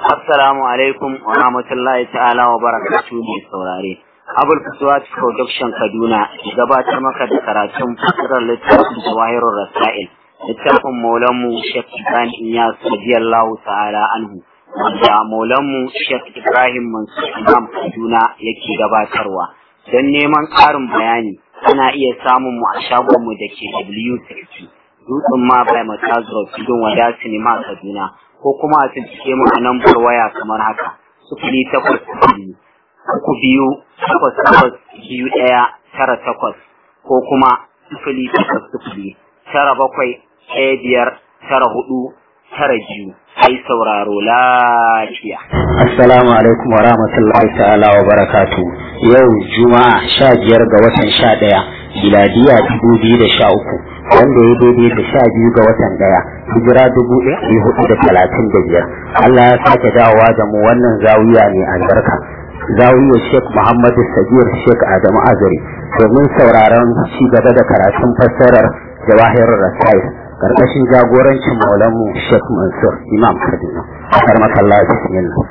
Assalamu alaikum wa rahmatullahi ta'ala wa barakatuhu mai saurare. Abul Fuswat Production Kaduna gabatar maka da karatun fasirar littafin Jawahirul Rasail. Littafin Maulanmu Sheikh Ibrahim Iyas radiyallahu ta'ala anhu. Wanda Maulanmu Sheikh Ibrahim Mansur Imam Kaduna yake gabatarwa. Don neman ƙarin bayani ana iya samun mu a shagonmu da ke W60. Dutsen ma bai Matazuro Tudun Wada Sinima Kaduna. ko kuma a cikin mu a lambar waya kamar haka sufuri takwas biyu uku biyu takwas takwas biyu ɗaya tara takwas ko kuma sufuri takwas sufuri tara bakwai ɗaya biyar tara hudu tara biyu ai sauraro lafiya. Assalamu alaikum wa rahmatullahi ta'ala wa barakatu yau juma'a sha biyar ga watan sha ɗaya miladiya dubu biyu da sha uku wanda ya daidai da sha biyu ga watan daya hijira dubu ɗaya hudu da talatin da biyar Allah ya sake dawowa da mu wannan zawiya ne albarka zawiya Sheikh Muhammadu Sagir Sheikh Adamu Azari domin sauraron ci gaba da karatun fassarar Jawahirul Rasail karkashin jagorancin maulanmu Sheikh Mansur Imam Kaduna karmakallah bismillah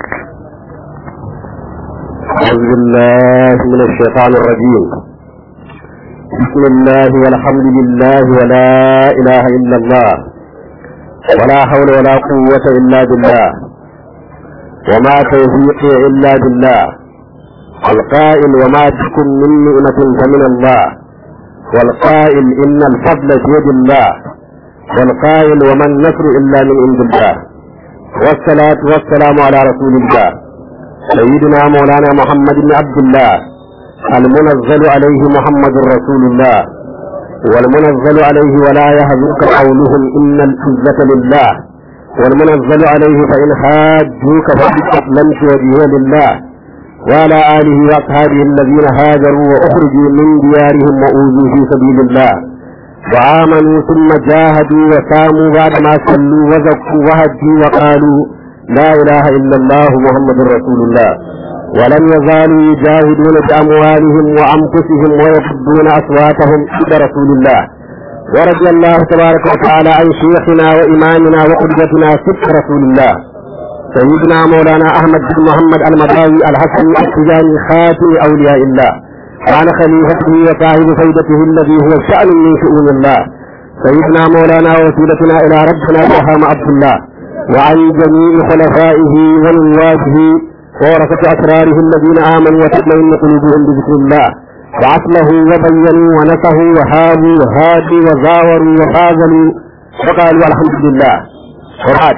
أعوذ بالله من الشيطان الرجيم بسم الله والحمد لله ولا إله إلا الله ولا حول ولا قوة إلا بالله وما توفيقي إلا بالله القائل وما تكن من نعمة فمن الله والقائل إن الفضل في يد الله والقائل وما النصر إلا من عند الله والصلاة والسلام على رسول الله سيدنا مولانا محمد بن عبد الله المنزل عليه محمد رسول الله والمنزل عليه ولا يهزك قولهم إن العزة لله والمنزل عليه فإن حاجوك فقد أسلمت وجهه لله وعلى آله وأصحابه الذين هاجروا وأخرجوا من ديارهم وأوذوا في سبيل الله وآمنوا ثم جاهدوا وساموا بعدما صلوا وزكوا وهجوا وقالوا لا إله إلا الله محمد رسول الله ولم يزالوا يجاهدون بأموالهم وأنفسهم ويفضون أصواتهم عند رسول الله ورضي الله تبارك وتعالى عن شيخنا وإمامنا وقدوتنا صدق رسول الله سيدنا مولانا أحمد بن محمد المضاوي الحسن التجاني خاتم أولياء الله كان خليفته وصاحب فيدته الذي هو شأن من شؤون الله سيدنا مولانا وسيلتنا إلى ربنا إلهام عبد الله وعن جميع خلفائه ونواته ورثة أسراره الذين آمنوا وتطمئن قلوبهم بذكر الله وعصله وبينوا ونصحوا وهابوا وهادوا وزاوروا وخاذلوا وقالوا الحمد لله وبعد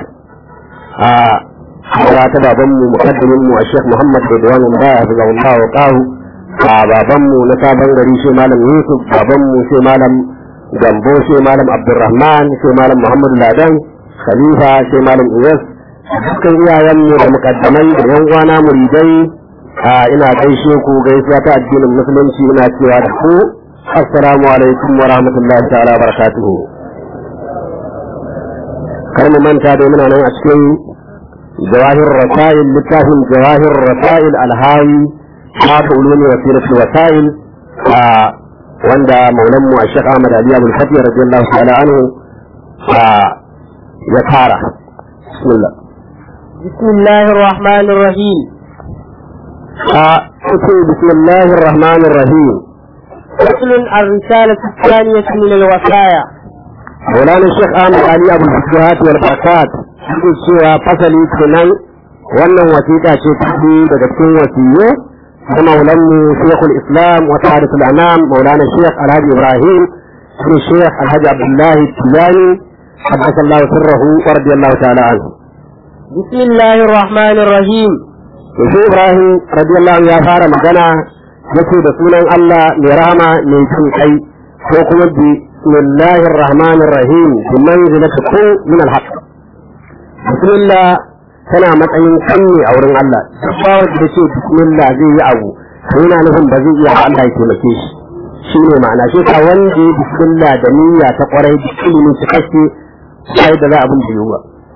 ya ta babanmu mukaddimin mu a Sheikh Muhammad Ridwan Allah ya zaga Allah wa qahu a babanmu na sabon gari shi malam Yusuf babanmu sai malam Gambo sai malam Abdulrahman sai malam Muhammad Ladan Khalifa sai malam Iyas dukkan iyayenmu da mukaddamai da yan uwana muridai a ina gaishe ku gaisuwa ta addinin musulunci ina cewa da ku assalamu alaikum wa rahmatullahi ta'ala barakatuhu kar mu manta da muna nan a cikin jawahir rasail littafin jawahir rasail alhawi ma ta ulumi wasilatul wasail a wanda maulan mu a Sheikh Ahmad Ali Abdul Fatih radiyallahu ta'ala anhu ya fara bismillah بسم الله الرحمن الرحيم بسم الله الرحمن الرحيم فصل الرسالة الثانية من الوصايا مولانا الشيخ احمد علي ابو الفتوحات والبركات يقول cewa fasali kenan wannan wasiƙa ce ta daga cikin wasiyyu da maulanmu shekul islam wa tarikhul anam maulana shekh alhaji ibrahim shi shekh alhaji abdullahi tijani حدث الله سره ورضي الله تعالى عنه بسم الله الرحمن الرحيم Yanzu Ibrahim radiyallahu ya fara magana yake da sunan Allah mai rama mai jin kai ko kuma bismillahir rahmanir rahim bi manzilati kun min al-haq bismillah tana matsayin kan ne a wurin Allah duk bawa da ce bismillah zai yi abu to yana nufin ba zai iya Allah ya taimake shi shine ma'ana shi ka wanda bismillah da niyya ta kwarai da ilimin cikakke sai da za abin da yiwuwa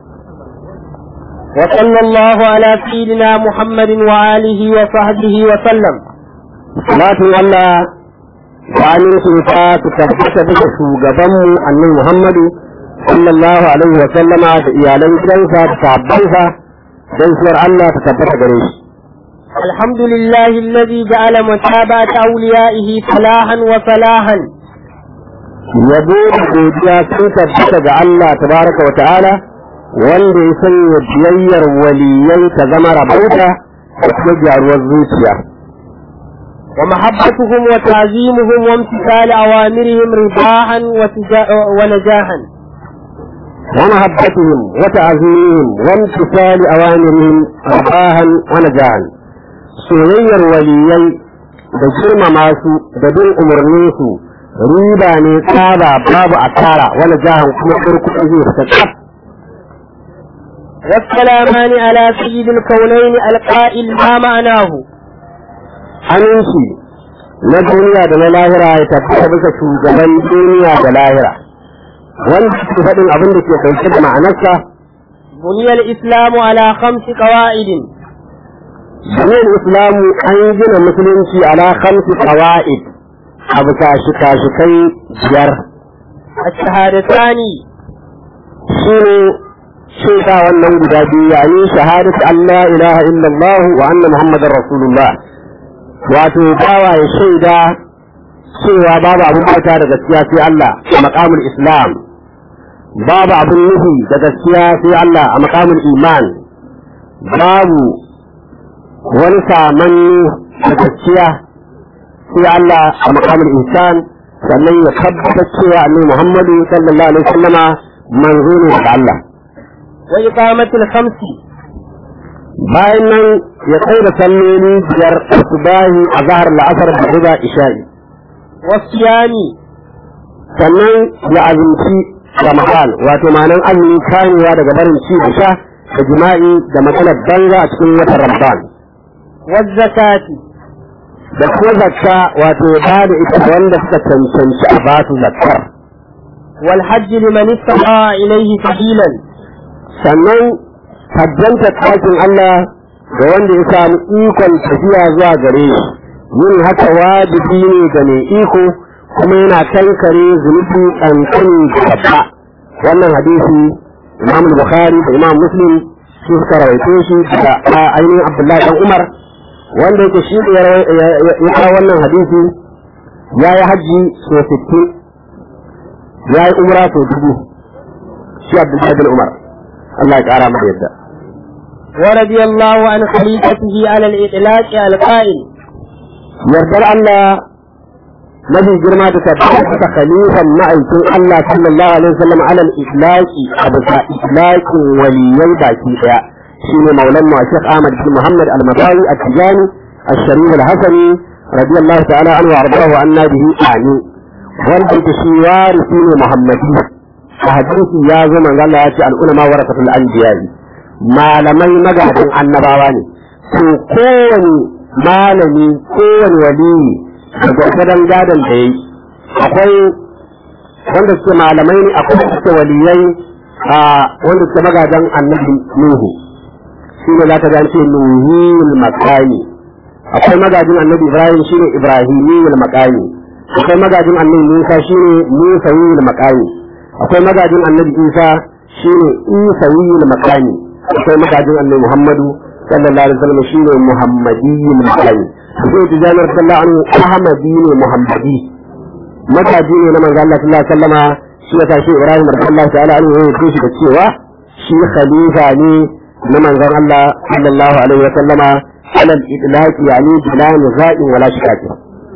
وصلى الله على سيدنا محمد وآله وصحبه وسلم salatin Allah da amincin sa su tabbata bisa shugabanmu annabi Muhammadu sallallahu alaihi wa sallama da iyalan gidansa da sahabbansa gaisuwar Allah ta tabbata gare shi الحمد لله الذي جعل متابعة أوليائه فلاحا وفلاحا yabo da godiya sun tabbata ga Allah tabaraka wa ta'ala wanda ya sanya biyayyar waliyai ta zama rabauta da kuma gyaruwar zuciya ومحبتهم وتعظيمهم وامتثال أوامرهم رباحا وتجا- ونجاحا ومحبتهم وتعظيمهم وامتثال أوامرهم رفاها ونجاحا soyayyar waliyai da girmama su da bin umarninsu riba ne tsaba babu asara wani jahan kuma kurkuku zai fita tsaf والسلامان على سيد الكونين القائل ما معناه aminci na duniya da na lahira ya tabbata bisa shugaban duniya da lahira wanda ke faɗin abin da ke ɗauke da ma'anarsa بني الإسلام على خمس قواعد Jami'in Islamu an gina musulunci ala khamsi qawaid a bisa shika-shikai biyar الشهادتان shi ne shaida wannan guda biyu yayin shahadatu Allah ilaha illallah wa anna Muhammadar Rasulullah wato bawa ya shaida cewa babu abin bauta da gaskiya sai Allah a maqamul Islam babu abin nufi da gaskiya sai Allah a maqamul iman babu wani samanni da gaskiya sai Allah a maqamul insan sannan ya tabbatar cewa annabi Muhammadu sallallahu alaihi wasallama manzo ne daga Allah وإقامة الخمس bayan nan ya kai da salloli biyar subahi a zahar la'asar da riba isha'i والصيام sannan ya azumci ramadan wato ma'anan azumi kamewa daga barin ci da sha da jima'i da matsalar banza a cikin watan ramadan والزكاة da kuma zakka wato ya ba da ita ga wanda suka cancanci a basu zakkar والحج لمن استطاع إليه سبيلا sannan hajjanta ɗakin Allah ga wanda ya samu ikon tafiya zuwa gare shi yin haka wajibi ne ga mai iko kuma yana kankare zunubi ƙanƙani da babba wannan hadisi Imam Bukhari da Imam Muslim su suka rawaito shi daga ainihin Abdullahi dan Umar wanda yake shi ya ya kawo wannan hadisi ya yi hajji so 60 ya yi umra so dubu shi Abdullahi bin Umar Allah ya ƙara masa yadda. ورضي الله عن خليفته على الإطلاق القائل Yardar Allah mafi girma da tabbata ta khalifan ma'aikin Allah sallallahu alaihi wasallam alal islaqi a bisa islaqin waliyai baki daya shine maulan mu Sheikh Ahmad bin Muhammad al-Matawi at-Tijani al-Sharif al-Hasani radiyallahu ta'ala anhu wa ardahu anna bihi ani wanda ke shi warisi ne Muhammadi a hadisi ya zo manzo Allah ya ce al-ulama warasatul anbiya'i malamai magadan annabawa ne to kowane malami kowane waliyi da gwargwadon gadon da ya yi akwai wanda suke malamai ne akwai wanda suke waliyai a wanda suke magadan annabi nuhu shi ne za ka ga ce nuhiyul makani akwai magajin annabi ibrahim shi ne ibrahimiyul makani akwai magajin annabi musa shi ne musawiyul makani akwai magajin annabi isa shi ne isawiyul makani akwai magajin annabi muhammadu sallallahu alaihi wasallam shine muhammadiyyin mutai sai tijani sallallahu alaihi ahmadi ne muhammadi mataji ne na manzo Allah sallallahu alaihi wasallama shi yasa shi Ibrahim radiyallahu ta'ala anhu ya yi shi da cewa shi khalifa ne na manzon Allah sallallahu alaihi wasallama alal idlaqi yani bila nizaqin wala shikaki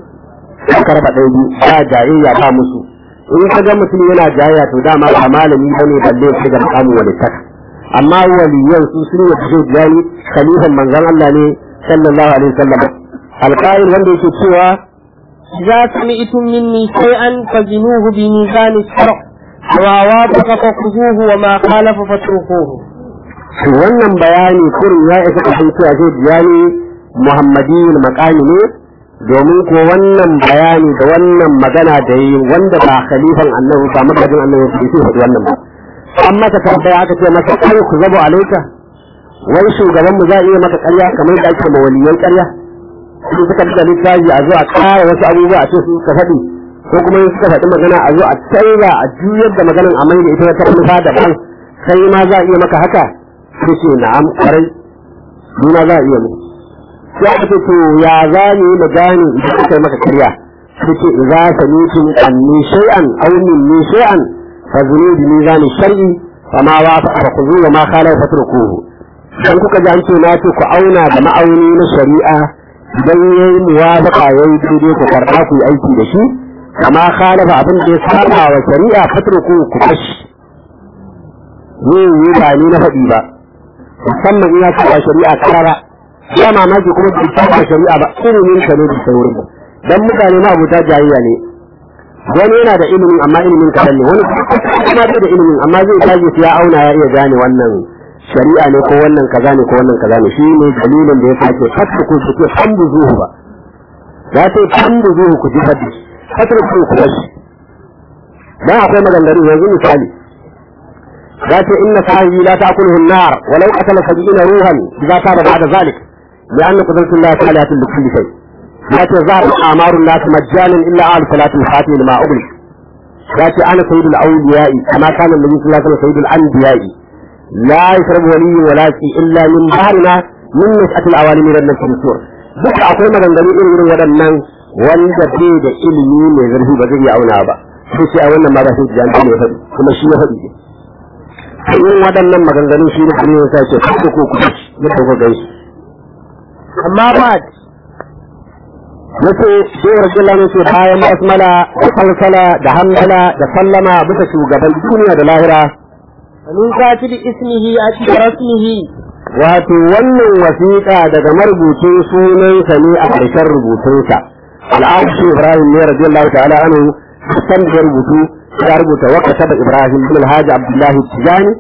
aka raba ɗaya biyu ba jayayya ba musu in ka ga mutum yana jayayya to dama ba malami bane balle sai ga makamin walittaka amma waliyan su sun yi fito jani khalifan manzon Allah ne sallallahu alaihi wasallam alqa'il wanda yake cewa إذا سمعتم مني شيئا فزنوه بميزان الشرع وما وافق فخذوه وما خالف فاتركوه to wannan bayani kurin ya isa ka san cewa zai jani muhammadiyul maqami ne domin ko wannan bayani da wannan magana da yi wanda ba khalifan annabi ba magajin annabi bai sai faɗi wannan ba an masa tambaya aka ce masa kai ku zabo alaika wai shugaban mu za a iya maka ƙarya kamar da ake ma waliyan ƙarya sun suka da littafi a zo a ƙara wasu abubuwa a ce su suka faɗi ko kuma in suka faɗi magana a zo a canza a juyar da maganan a mai da ita wata manufa daban sai ma za a iya maka haka sai ce na'am ƙwarai nuna za a iya mu sai aka ce to ya za mu yi mu gane idan aka yi maka karya sai ce idza samitum anni shay'an aw minni shay'an fa zunu bi mizan shar'i fa ma wa fa khudhu wa ma khala fatrukuhu dan kuka ji an ce na ce ku auna da ma'auni na shari'a idan yayi muwafaqa yayi daidai ku karɓa ku yi aiki da shi kama khalafa abin da ya saba wa shari'a fatrukuhu ku kashi ni yi ba ni na faɗi ba musamman in ya saba shari'a karara ya mamaki kuma bai saba shari'a ba ilimin ka ne da saurin ba dan mutane ma abuta jayayya ne wani yana da ilimi amma ilimin kaɗan ne wani kuma bai da ilimin amma zai tage su ya auna ya iya gane wannan shari'a ne ko wannan kaza ne ko wannan kaza ne shi ne dalilin da ya sake fatta ku su ce hamdu zuhu ba ya ce hamdu zuhu ku ji fadi fatar ku ku bashi dan akwai maganganu yanzu misali ya ce inna sahibi la ta'kuluhu an-nar walau qatala sab'ina ruhan idza taba ba'da zalik لأن قدرة الله تعالى لكل شيء لكن ظهر أعمار الناس مجانا إلا أهل صلاة الفاتحة لما أغلق لكن أنا سيد الأولياء كما كان النبي صلى الله عليه وسلم سيد الأنبياء لا يشرب ولي ولا شيء إلا من بحرنا من نشأة الأوالي من النفس السور duka akwai maganganu irin irin waɗannan wanda bai da ilimi mai zurfi ba zai auna ba sai ce a wannan ma ba sai jan ne faɗi kuma shi ya faɗi ne irin waɗannan maganganu shi ne kuma ya ce ko ko ku da ko gaishe amma ba yace sai rasulullah ne ce bayan basmala da salsala da hamdala da sallama bisa shugaban duniya da lahira min katibi ismihi a cikin rasmihi wato wannan wasiƙa daga marubucin sunansa ne a ƙarshen rubutunsa al'adu ibrahim ne radiyallahu ta'ala anhu san da rubutu ya rubuta waka taba ibrahim bin alhaji abdullahi tijani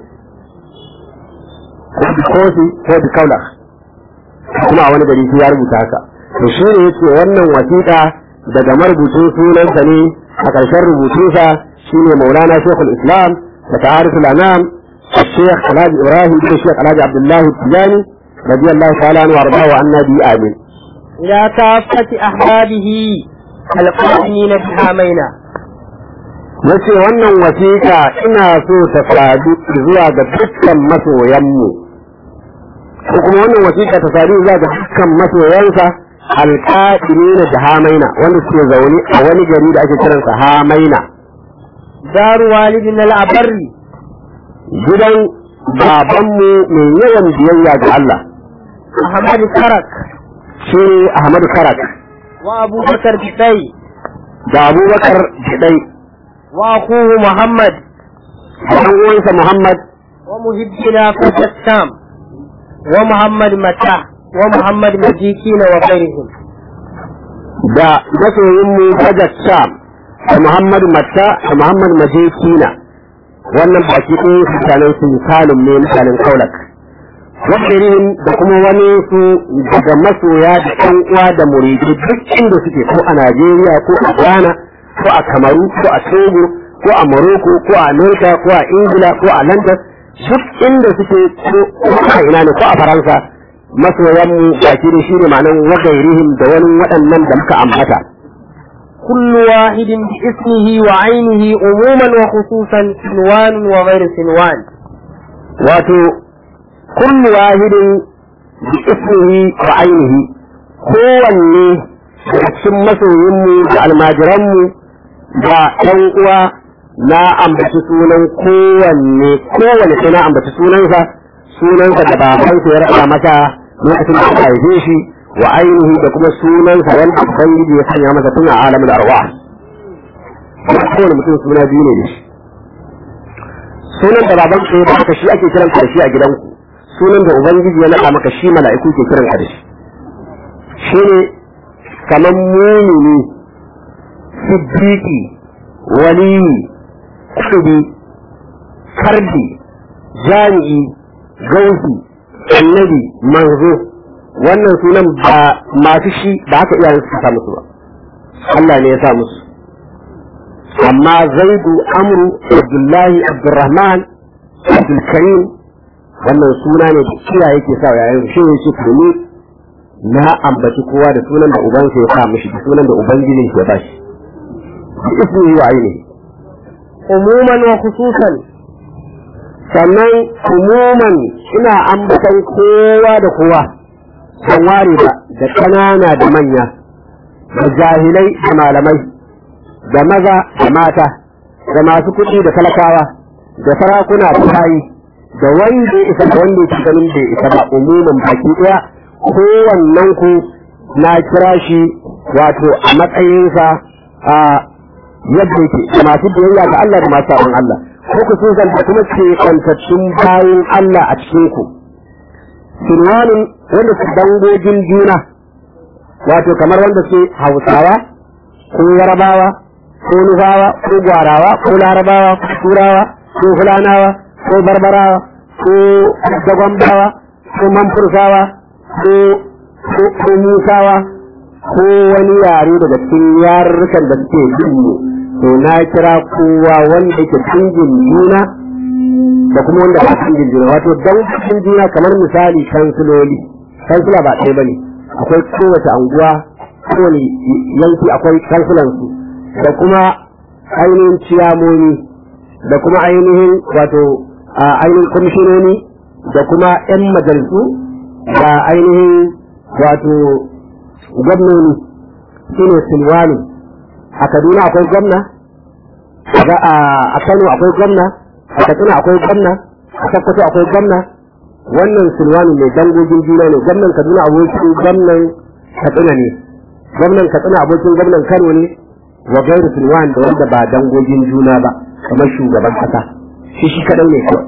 ko bi kosi ko bi kaula kuma a wani gari ya rubuta haka to shi ne yace wannan wasiƙa daga marubucin sunansa ne a ƙarshen rubutunsa shine maulana shekul islam da ta'ariful anam الشيخ الحاج ابراهيم بن الشيخ الحاج عبد الله التجاني رضي الله تعالى عنه وارضاه وعنا به امين. إلى كافة أحبابه القائمين بحامينا yace wannan wasiƙa ina so ta sadu zuwa ga dukkan masoyanmu ko kuma wannan wasiƙa ta sadu zuwa ga dukkan masoyansa alƙa'imina da hamaina wanda suke zaune a wani gari da ake kiransa hamaina دار والدنا الأبر gidan babanmu mai yawan biyayya ga Allah أحمد كرك shi Ahmadu Karak وأبو بكر بطي da Abubakar Jidai وأخوه محمد da ɗan uwansa Muhammad ومهدنا فتى الشام ومحمد متى ومحمد مجيكين وغيرهم da masoyinmu Bajat Sham da Muhammad Matta da Muhammad Majekina wannan baki ɗin mutanen su misalin ne mutanen Kaulak wakirin da kuma wani su daga masoya da ɗan uwa da muridi duk inda suke ko a Najeriya ko a Ghana ko a Kamaru ko a Togo ko a Morocco ko a Amerika ko a Ingila ko a London duk inda suke ko a ina ne ko a Faransa masoyan mu baki da shi ne ma'anan wagairihim da wani waɗannan da muka ambata كل واحد باسمه وعينه عموما وخصوصا سنوان وغير سنوان wato kullu wahidin bi ismihi wa ainihi kowanne daga cikin masoyinmu da almajiranmu da ɗan uwa na ambaci sunan kowanne kowanne sai na ambaci sunansa sunansa da babansa ya raɗa masa lokacin da aka haife shi wa ainihi da kuma sunansa wanda ubangiji ya sanya masa tun a alamin arwah kowane mutum suna biyu ne da shi sunan da baban ka ya baka shi ake kiran da shi a gidanku sunan da ubangiji ya naɗa maka shi mala'iku ke kiran ka da shi shine kamar mumini siddiqi waliyi kudubi kardi jami'i gausi annabi manzo wannan sunan ba masu shi ba haka iyayen su sa musu ba Allah ne ya sa musu amma zaidu amru abdullahi abdurrahman abdulkarim wannan suna ne da kira yake sa yayin shi ne shi tuni na ambaci kowa da sunan da ubansa ya sa mishi da sunan da ubangijin ya ba shi bi ismihi wa ainihi عموما وخصوصا sannan umuman ina ambatan kowa da kowa ban ware ba da ƙanana da manya da jahilai da malamai da maza da mata da masu kuɗi da talakawa da sarakuna da bayi da wanda ya isa da wanda ya ganin bai isa ba umuman baki ɗaya kowannen ku na kira shi wato a matsayinsa a yadda yake da masu biyayya ga Allah da masu sabon Allah ko ku sun zanta kuma ce kwantattun bayan Allah a cikin ku sinwanin wanda su dangogin juna wato kamar wanda su hausawa ko yarabawa ko nufawa ko gwarawa ko larabawa ko turawa ko fulanawa ko barbarawa ko dagwambawa ko manfursawa ko ko musawa ko wani yare daga cikin yarurrukan da suke bin mu to na kira kowa wanda yake dangin juna da kuma wanda ba dangin juna wato dangin juna kamar misali kansiloli kansila ba ɗaya bane akwai kowace anguwa kowane yanki akwai kansilansu da kuma ainihin ciyamomi da kuma ainihin wato ainihin kwamishinoni da kuma 'yan majalisu da ainihin wato gwamnoni su ne silwani a kaduna akwai gwamna a kano akwai gwamna a katsina akwai gwamna a sakkwato akwai gwamna wannan silwani mai dangogin juna ne gwamnan kaduna abokin gwamnan katsina ne gwamnan katsina abokin gwamnan kano ne wa gairu silwani da wanda ba dangogin juna ba kamar shugaban kasa shi shi kadai ne kawai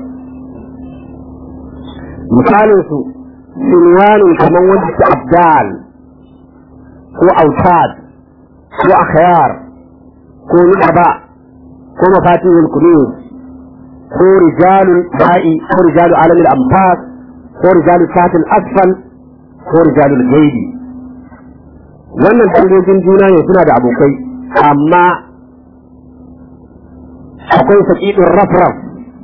misalin su silwanin kamar wanda su abdal ko autad ko akhyar ko nu'aba ko mafatihul kunuz ko rijalul ba'i ko rijalul alamil amfas ko rijalul satil asfal ko rijalul gaibi wannan dangogin juna ne suna da abokai amma akwai saƙiɗin rafraf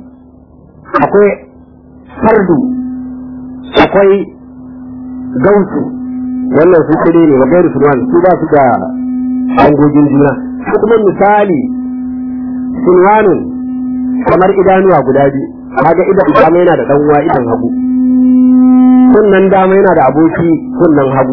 akwai fardu akwai gausu wannan su kare ne wa gairu sulwan su ba su da dangogin juna su kuma misali sulwanin kamar idanuwa guda biyu kaga idan dama yana da dan uwa idan hagu kunnan dama yana da aboki kunnan hagu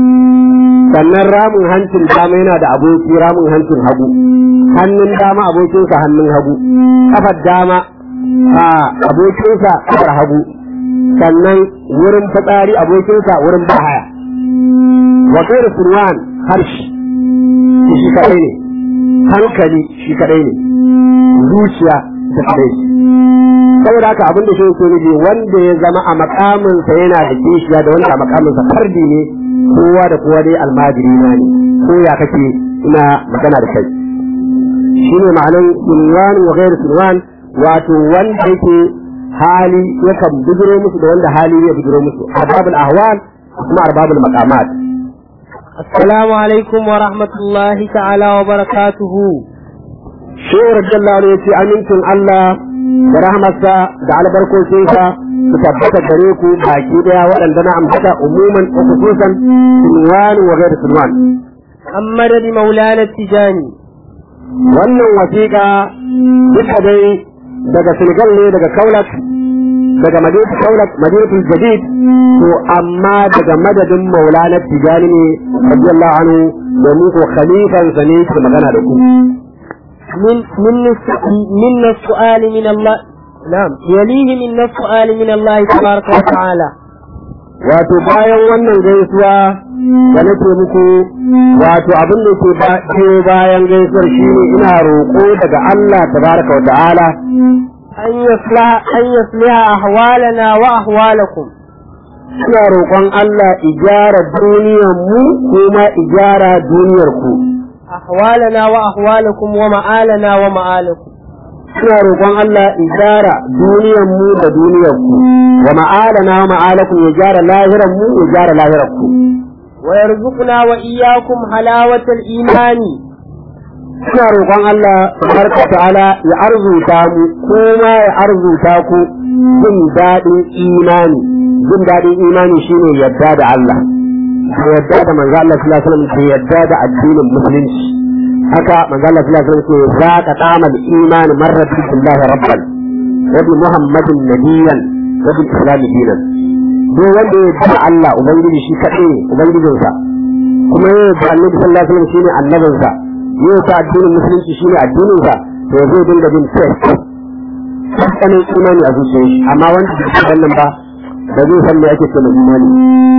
sannan ramin hancin dama yana da aboki ramin hancin hagu hannun dama abokinsa hannun hagu kafar dama a abokinsa kafar hagu sannan wurin fitsari abokinsa wurin bahaya wa gairu sulwan harshe shi kadai ne hankali shi kadai ne zuciya ta kadai saboda haka abin da shi yake nufi wanda ya zama a makaminsa yana da kishiya da wanda a makaminsa fardi ne kowa da kowa dai almajiri na ne ko ya kake ina magana da kai shine ma'anan sunwan wa ghairu sunwan wato wanda yake hali yakan bujiro musu da wanda hali ya bujiro musu arbabul ahwal kuma arbabul maqamat السلام عليكم ورحمة الله تعالى وبركاته shehu radiyallahu anhu yace amincin Allah da rahmarsa da albarkocinsa su tabbata gare ku baki daya waɗanda na ambata umuman wa khususan sunwan wa ghairu sunwan محمد مولانا التجاني wannan wasiƙa duka dai daga Senegal ne daga Kaulak daga Madinatu Kaulak Madinatul Jadid to amma daga madadin Maulana Tijani ne radiyallahu anhu domin ko khalifan sa ne ke magana da ku من من من السؤال من الله نعم يليه من السؤال من الله تبارك وتعالى wato bayan wannan gaisuwa da nake muku wato abin da ke biyo bayan gaisuwar shine ina roƙo daga Allah tabaraka wa ta'ala أن يصلح أن يصلح أحوالنا وأحوالكم ina roƙon Allah ijara duniyar mu kuma ijara duniyar ku أحوالنا وأحوالكم ومآلنا ومآلكم ina roƙon Allah ijara duniyar mu da duniyar ku wa ma'alana wa ma'alakum ya jara lahiran mu ya jara lahirar ku ويرزقنا وإياكم حلاوة الإيمان ina roƙon Allah tabaraka ta'ala ya arzuta mu kuma ya arzuta ku jin daɗin imani jin daɗin imani shine yadda da Allah da yadda da manzo Allah sallallahu alaihi wasallam da yadda da addinin musulunci haka manzo Allah sallallahu alaihi wasallam ce za ka tamal imani marratu billahi rabban wa bi muhammadin nabiyyan wa bil islam dinan duk wanda ya da Allah ubangiji shi kaɗai ne ubangijinsa kuma ya da annabi sallallahu alaihi wasallam shine annabinsa ya ta addinin musulunci shine addininsa to zai dinga bin test tsakanin imani a zuciyar shi amma wanda bai san wannan ba ba zai san me ake cewa imani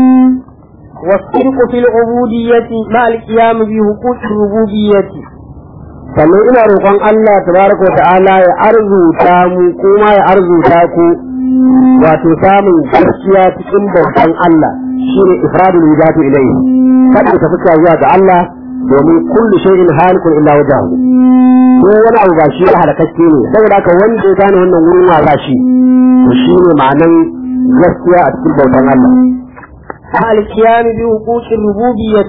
والصدق في العبودية مع القيام بحقوق الربوبية sannan ina roƙon Allah tabaraka wa ta'ala ya arzuta mu kuma ya arzuta ku wato samun gaskiya cikin bautan Allah shine ifradul wujatu ilayhi kada ka fuska zuwa ga Allah domin kullu shay'in halikun illa wajhahu ko wani abu ba shi ya halakakke ne saboda haka wanda ya gane wannan wurin wasa shi to shine ma'anan gaskiya a cikin bautan Allah مع القيام بحقوق الربوبية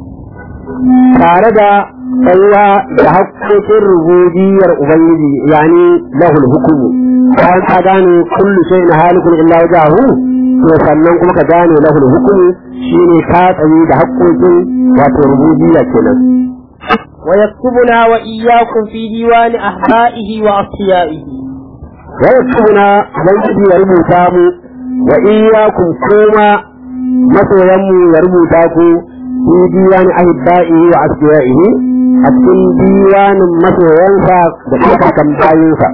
tare da tsayuwa da haƙƙoƙin rububiyar Ubangiji yani lahul hukumu bayan ka gane kullu shay na halikun illa wajahu to sannan kuma ka gane lahul hukumu shine ka tsayi da haƙƙoƙin wato rububiyya kenan ويكتبنا وإياكم في ديوان أحبائه وأصفيائه wa yaktubuna ubangiji ya rubuta mu wa iyyakum kuma masoyan mu ya rubuta ku fi diwani ahibba'ihi wa asfiya'ihi a cikin diwanin masoyansa da kuma kan bayinsa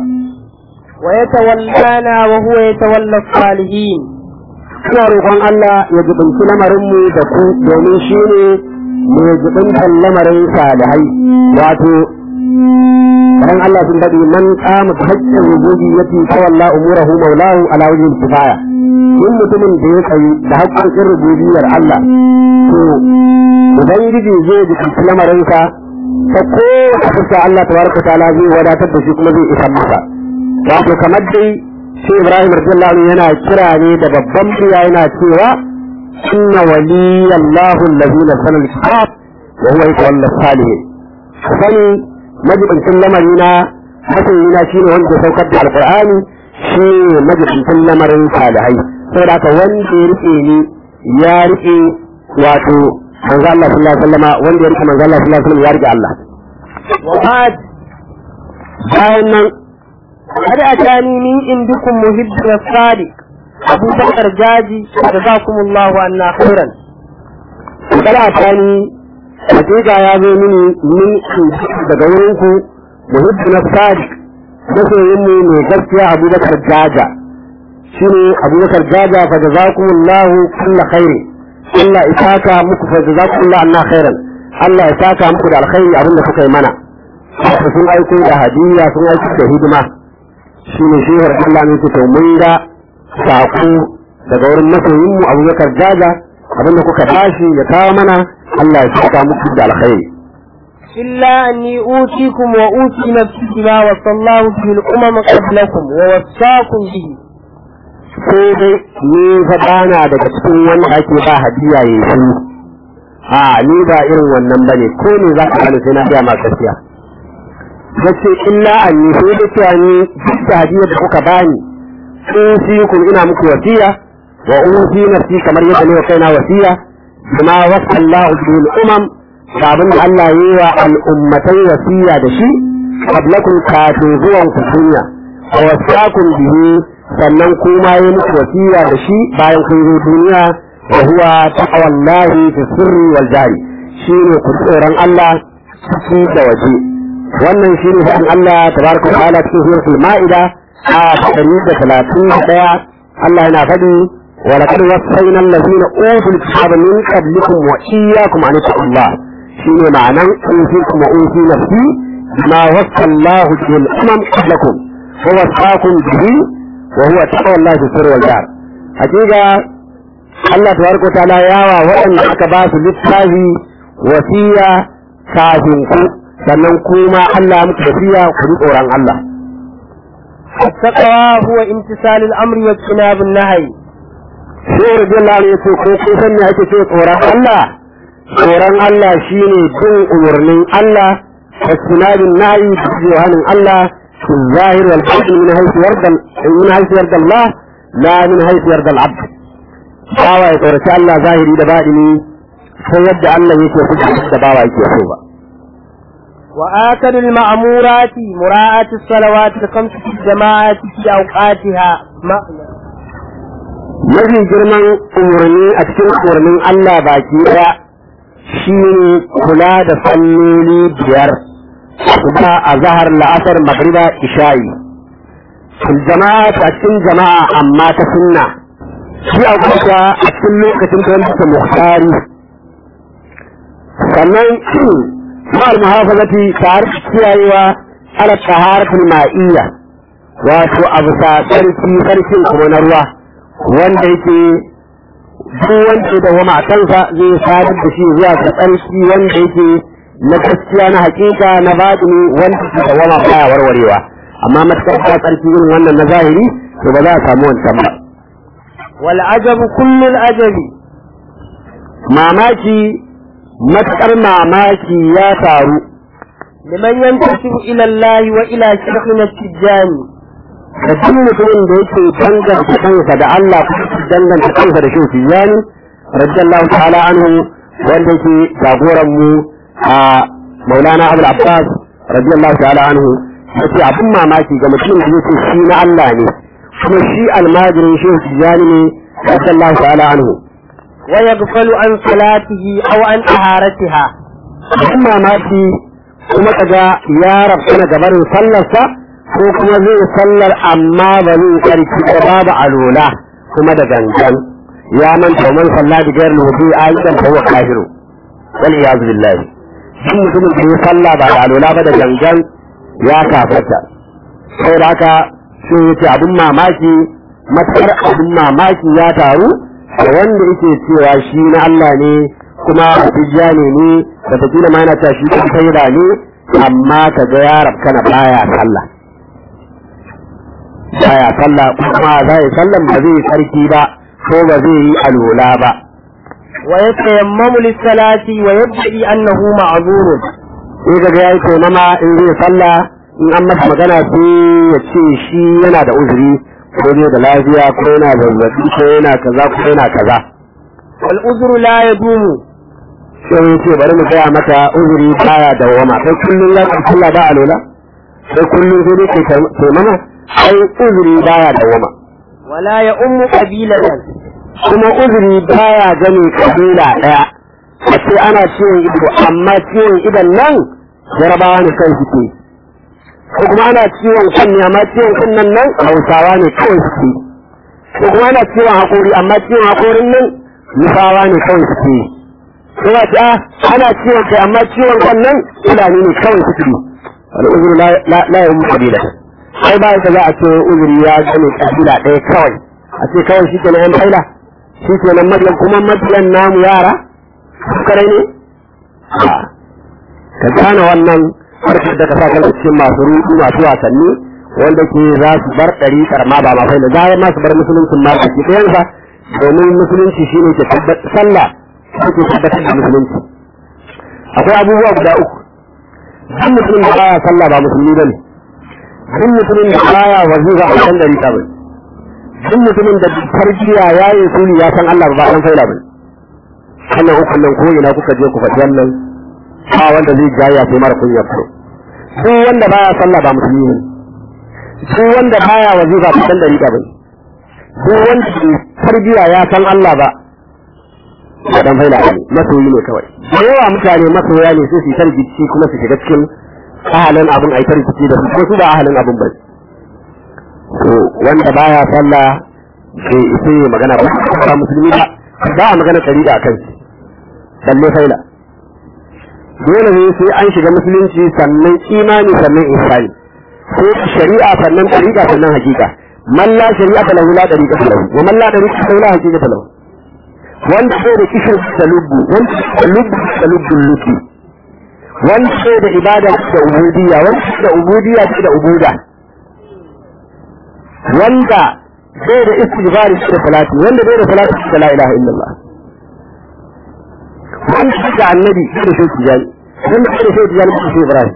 ويتولانا وهو يتولى الصالحين ina roƙon Allah ya jibinci lamarinmu da ku domin shi ne mai jibintan lamarin salihai wato ran Allah sun daɗe man kama ta haƙƙin rububi ya fi tawalla umurahu maulahu ala wajen kifaya in mutumin da ya tsayi da haƙƙoƙin rububiyar Allah to ubangiji zai jibinci lamarinsa ta kowace fuska Allah tabaraka ta'ala zai wadatar da shi kuma zai isa masa wato kamar dai sai Ibrahim radiyallahu anhu yana kira ne da babban murya yana cewa inna waliyallahu allazi nazzala al-kitab wa huwa yatawalla salihin sani majibincin lamari na masoyi na shine wanda ya saukar da alqur'ani shi ne majibincin lamarin salihai saboda haka wanda ya rike ni ya rike wato manzo Allah sallallahu alaihi wasallam wanda ya rike manzo Allah sallallahu alaihi wasallam ya rike Allah وبعد bayan nan قد أتاني من عندكم محب الصادق أبو بكر جاجي جزاكم الله عنا خيرا kada ta ni hakika ya zo mini min daga wurin ku muhibbu na sadiq masoyin mu mai gaskiya abubakar jaja shine abubakar jaja fa jazakumullahu kulla khairi Allah ya saka muku fa jazakumullahu anna khairan Allah ya saka muku da alkhairi abinda kuka yi mana sun aiko da hadiyya sun aiko da hidima shine shehar Allah ne to mun ga sako daga wurin masoyin mu abubakar jaja abinda kuka tashi ya kawo mana Allah ya saka muku da alkhairi إلا أني أوتيكم وأوتي نفسي بما وصى الله به الأمم قبلكم ووصاكم به sai dai ni fa bana daga cikin wanda ake ba hadiya ya yi shi a ni ba irin wannan bane ko ne za ka gane sai na gaya ma gaskiya nace illa an ni sai da cewa ni duk da hadiyar da kuka bani in fi ku ina muku wasiya wa usi nafsi kamar yadda ne wa kaina wasiya bima wasa Allah bil umam da abin da Allah ya yi wa al'ummatai wasiya da shi qablakum kafin zuwan ku duniya wa wasakum bihi sannan kuma yi muku wasiya da shi bayan kun zo duniya wa huwa taqwallahi fi sirri wal jari shine ku tsoron Allah ciki da waje wannan shine fadin Allah tabaraka wa ta'ala cikin suratul ma'ida a 131 Allah yana faɗi wa laqad wassayna allazina utul kitaba min qablikum wa iyyakum an taqullah shine ma'anan usikum wa usi nafsi ma wassa Allah bil umam qablakum wa wasaqakum bihi وهو تقوى الله في السر والجهر حقيقة الله تبارك وتعالى ياوى وأن أكباس للتاهي وسيا كافنكو sannan kuma Allah muku tafiya ku ji tsoron Allah. التقوى هو امتثال الأمر واجتناب النهي Sai Rabbi Allah ya ce ko kun san me ake ce tsoron Allah? Tsoron Allah shine bin umarnin Allah da sinadin nayi da jiwanin Allah في الظاهر والباطن من حيث يرضى من حيث يرضى الله لا من حيث يرضى العبد bawa ya tsoraci Allah zahiri da baɗini sai yadda Allah yake kuka da bawa yake so ba وآكل المأمورات مراعاة الصلوات الخمس في الجماعة في أوقاتها ما mafi girman umarni a cikin umarnin Allah baki ɗaya shi ne kula da salloli biyar kuma a zahar la'asar magriba isha'i fil jama'a a cikin jama'a amma ta sunna shi a kusa a cikin lokacin da wanda muhtari sannan ma'al muhafazati tare da kiyayewa ala taharatul ma'iyya wato abu sa sarki sarkin kuma na ruwa wanda yake duk wanda da wa matansa zai sadar da shi zuwa ga tsarki wanda yake na gaskiya na hakika na batini wanda ke da wama baya warwarewa amma matakar ta tsarki irin wannan na zahiri to ba za a samu wancan ba wal ajabu kullul ajabi mamaki matakar mamaki ya taru liman yantasibu ila Allah wa ila shaykhina tijani da duk mutumin da yake danganta kansa da Allah kuma danganta kansa da shi tijani radiyallahu ta'ala anhu wanda yake jagoran mu a Maulana Abdul Abbas radiyallahu ta'ala anhu yace abin mamaki ga mutumin da yake shi na Allah ne kuma shi almajirin shi tijani ne radiyallahu ta'ala anhu wa yaghfalu an salatihi aw an taharatiha abin mamaki kuma kaga ya rabta gabarin sallarsa ko kuma zai sallar amma ba zai karki da babu alola kuma da gangan ya manta man salla da gairar wudu ayyukan fa huwa kafiru wal iyaz billahi duk mutumin da ya salla ba da alola ba da gangan ya kafarta sai da haka sai yace abin mamaki matar abin mamaki ya taru da wanda yake cewa shi na Allah ne kuma tijjani ne da takila ma yana cewa shi kan saida ne amma kaga ya rabkana baya sallah baya sallah kuma za yi sallan ba zai sarki ba ko ba zai yi alola ba wa yatayammamu lis-salati wa yad'i annahu ma'zurun sai ga yayi taimama in zai sallah in an masa magana sai ya ce shi yana da uzuri ko ne da lafiya ko yana zazzabi ko yana kaza ko yana kaza wal uzru la yadumu sai ya ce bari mu gaya maka uzuri baya dawama sai kullum za ka sallah ba alola sai kullum sai dai kai taimama ai uzuri baya dawama wala ya ummu qabilatan kuma uzuri baya gane kabila daya a ce ana ciwon ido amma ciwon idon nan jarabawa ne kan suke ko kuma ana ciwon kunne amma ciwon kunnen nan hausawa ne kawai suke ko kuma ana ciwon hakori amma ciwon hakorin nan nufawa ne kawai suke ko ba ta ana ciwon kai amma ciwon kan nan fulani ne kawai suke wani uzuri la ya mu kabila sai ba ka za a ce uzuri ya gane kabila ɗaya kawai a ce kawai shi kenan yan faila shi kenan mabiyan kuma mabiyan namu yara kare ne ka gane wannan harkar da ka sa kan cikin masu rudu masu wasanni wanda ke za su bar ɗariƙar ma ba ma faila za ma su bar musuluncin ma a ke ɗayansa domin musulunci shi ne ke tabbatar sallah shi ke tabbatar da musulunci akwai abubuwa guda uku duk mutumin da baya sallah ba musulmi bane duk mutumin da baya wazifa a kan dari bane duk mutumin da tarbiya ya yi suni ya san Allah ba dan faila bane wannan uku nan ko ina kuka je ku faɗi wannan ba wanda zai jaya sai mara kunya furo duk wanda baya sallah ba musulmi bane duk wanda baya wazifa a kan dari bane duk wanda tarbiya ya san Allah ba ba dan faila ne masoyi ne kawai da yawa mutane masoya ne sai su yi tarbici kuma su shiga cikin ahalin abin ai tarbici da su ko su ba ahalin abin ba to wanda baya sallah bai isa yi magana ba ba musulmi ba ba a magana tariqa kan shi balle faila dole ne sai an shiga musulunci sannan imani sannan ihsani sai shari'a sannan tariqa sannan hakika man la shari'a lahu la tariqa lahu wa man la tariqa lahu la hakika lahu wanda sai da kishin da lubbu wanda da lubbu da lubbun lubbi wanda sai da ibada da ubudiyya wanda da ubudiyya da ubuda wanda sai da istighfari da salati wanda bai da salati da la ilaha illallah wanda da annabi da shi tijani wanda da shi tijani da shi ibrahim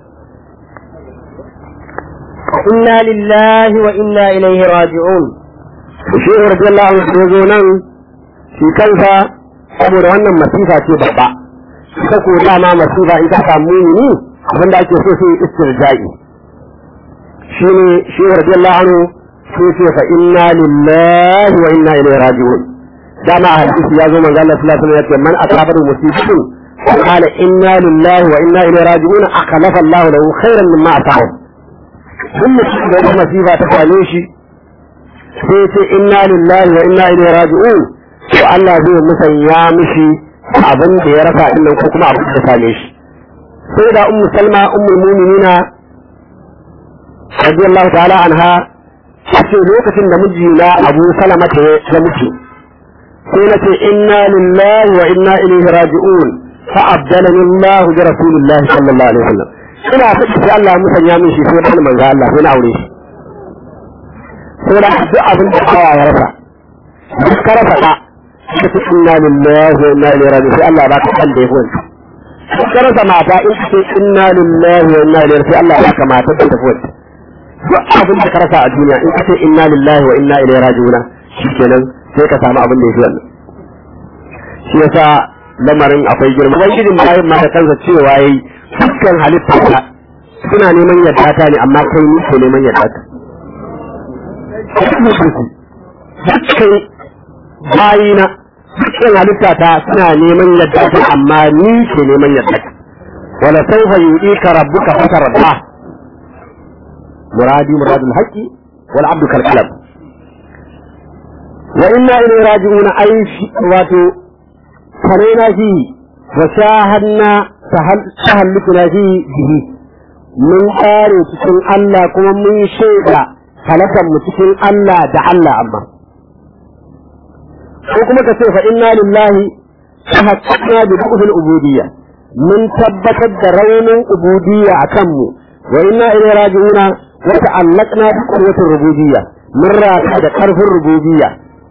inna lillahi wa inna ilaihi raji'un shi radiyallahu anhu ya zo nan shi kansa saboda wannan masifa ce babba ita ko dama masifa in ta samu mumini abin da ake so sai istirja'i shi ne shi radiyallahu anhu sai ce fa inna lillahi wa inna ilaihi raji'un dama a hadisi ya zo manzo Allah sallallahu alaihi wasallam ya ce man asabatu musibatun qala inna lillahi wa inna ilaihi raji'un akhlafa Allah lahu khairan mimma asahu duk mutum da wata masifa ta same shi sai ce inna lillahi wa inna ilaihi raji'un to Allah zai musanya mishi abin da ya rasa din ko kuma abin da same shi sai da ummu salma ummul mu'minina radiyallahu ta'ala anha ce lokacin da mijina abu salama ta ya mutu sai na ce inna lillahi wa inna ilaihi raji'un fa abdalani Allah bi rasulillahi sallallahu alaihi wasallam ina faɗi sai Allah musanya min shi sai da manzo Allah sai na aure shi sai da duk abin da kawa ya rasa duk ka rasa da ka ce inna lillahi wa inna ilaihi raji'un sai Allah ba ka kan da ya wani duk ka rasa mata in ka ce inna lillahi wa inna ilaihi sai Allah ba ka mata da ta wani duk abin da ka rasa a duniya in ka ce inna lillahi wa inna ilaihi raji'un shikenan sai ka samu abin da yake wannan shi yasa lamarin akwai girma ubangijin bayan ma da kansa cewa yayi dukkan halitta ta suna neman yadda ta ne amma kai ni ke neman yadda ta dukkan bayina dukkan halitta ta suna neman yadda ta amma ni ke neman yadda ta wala sawfa yu'ika rabbuka fatarda مرادي مراد الحق والعبد كالقلم وإنا إليه راجعون أي واتو فرينا فيه وشاهدنا تهلكنا فيه به من قاري تكون الله كما من شيدا فلكا متكون الله دع الله أما وكما كسي فإنا لله تحققنا ببقف العبودية من ثبتت رون عبودية أكمو وإنا إليه راجعون وتعلقنا بقوة الربوبية من راكد قرف الربوبية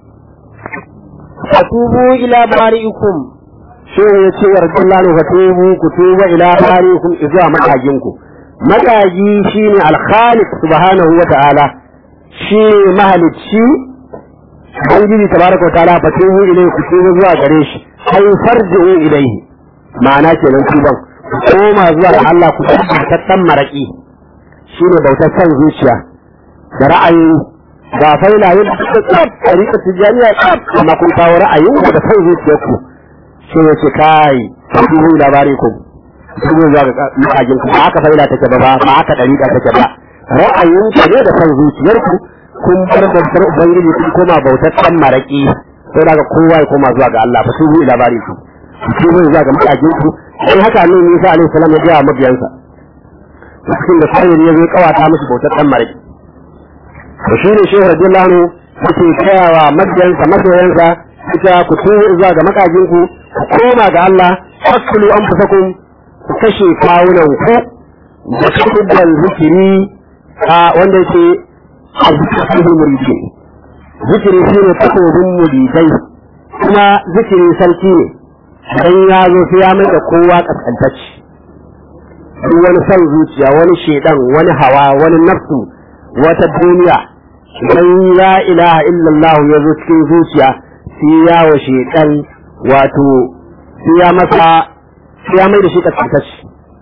فتوبوا إلى بارئكم شو يتي ورد الله فتوبوا كتوبوا إلى بارئكم إذا مكاجنكم مكاجي شيني الخالق سبحانه وتعالى شيني مهلك شي Ubangiji tabaraka wa ta'ala fatubu ilayhi ku tuba zuwa gare shi ay farji'u ilayhi ma'ana kenan tuban ku koma zuwa ga Allah ku tattan maraki shi ne bautar san zuciya da ra'ayi ga faila yin da tsab a rika tijaniya tsab amma kun kawo ra'ayin da san zuciyar ku shi ne ce kai ku yi labari ku ku zo zuwa ga makajin ku ba haka faila take ba ba haka dariƙa take ba ra'ayin ku ne da san zuciyar ku kun bar bautar ubangiji kun koma bautar san maraki sai daga kowa ya koma zuwa ga Allah fa su yi labari ku ku zo zuwa ga makajin ku sai haka ne Musa alaihi salam ya ga mabiyansa cikin da sayin ya zai kawata musu bautar dan mariki to shi ne shehu radiyallahu anhu yake kayawa mabiyansa masoyansa ita ku tuwo zuwa ga makajin ku ku koma ga Allah fakulu anfusakum ku kashe kawunan ku da kubban zikiri a wanda yake azzikin muridin zikiri shi ne takobin muridai kuma zikiri sarki ne dan ya zo sai ya mai da kowa kaskantacci duk wani son zuciya wani shedan wani hawa wani nafsu wata duniya idan la ilaha illallah ya zo cikin zuciya sai ya wa shedan wato sai ya masa sai ya mai da shi kaskantacci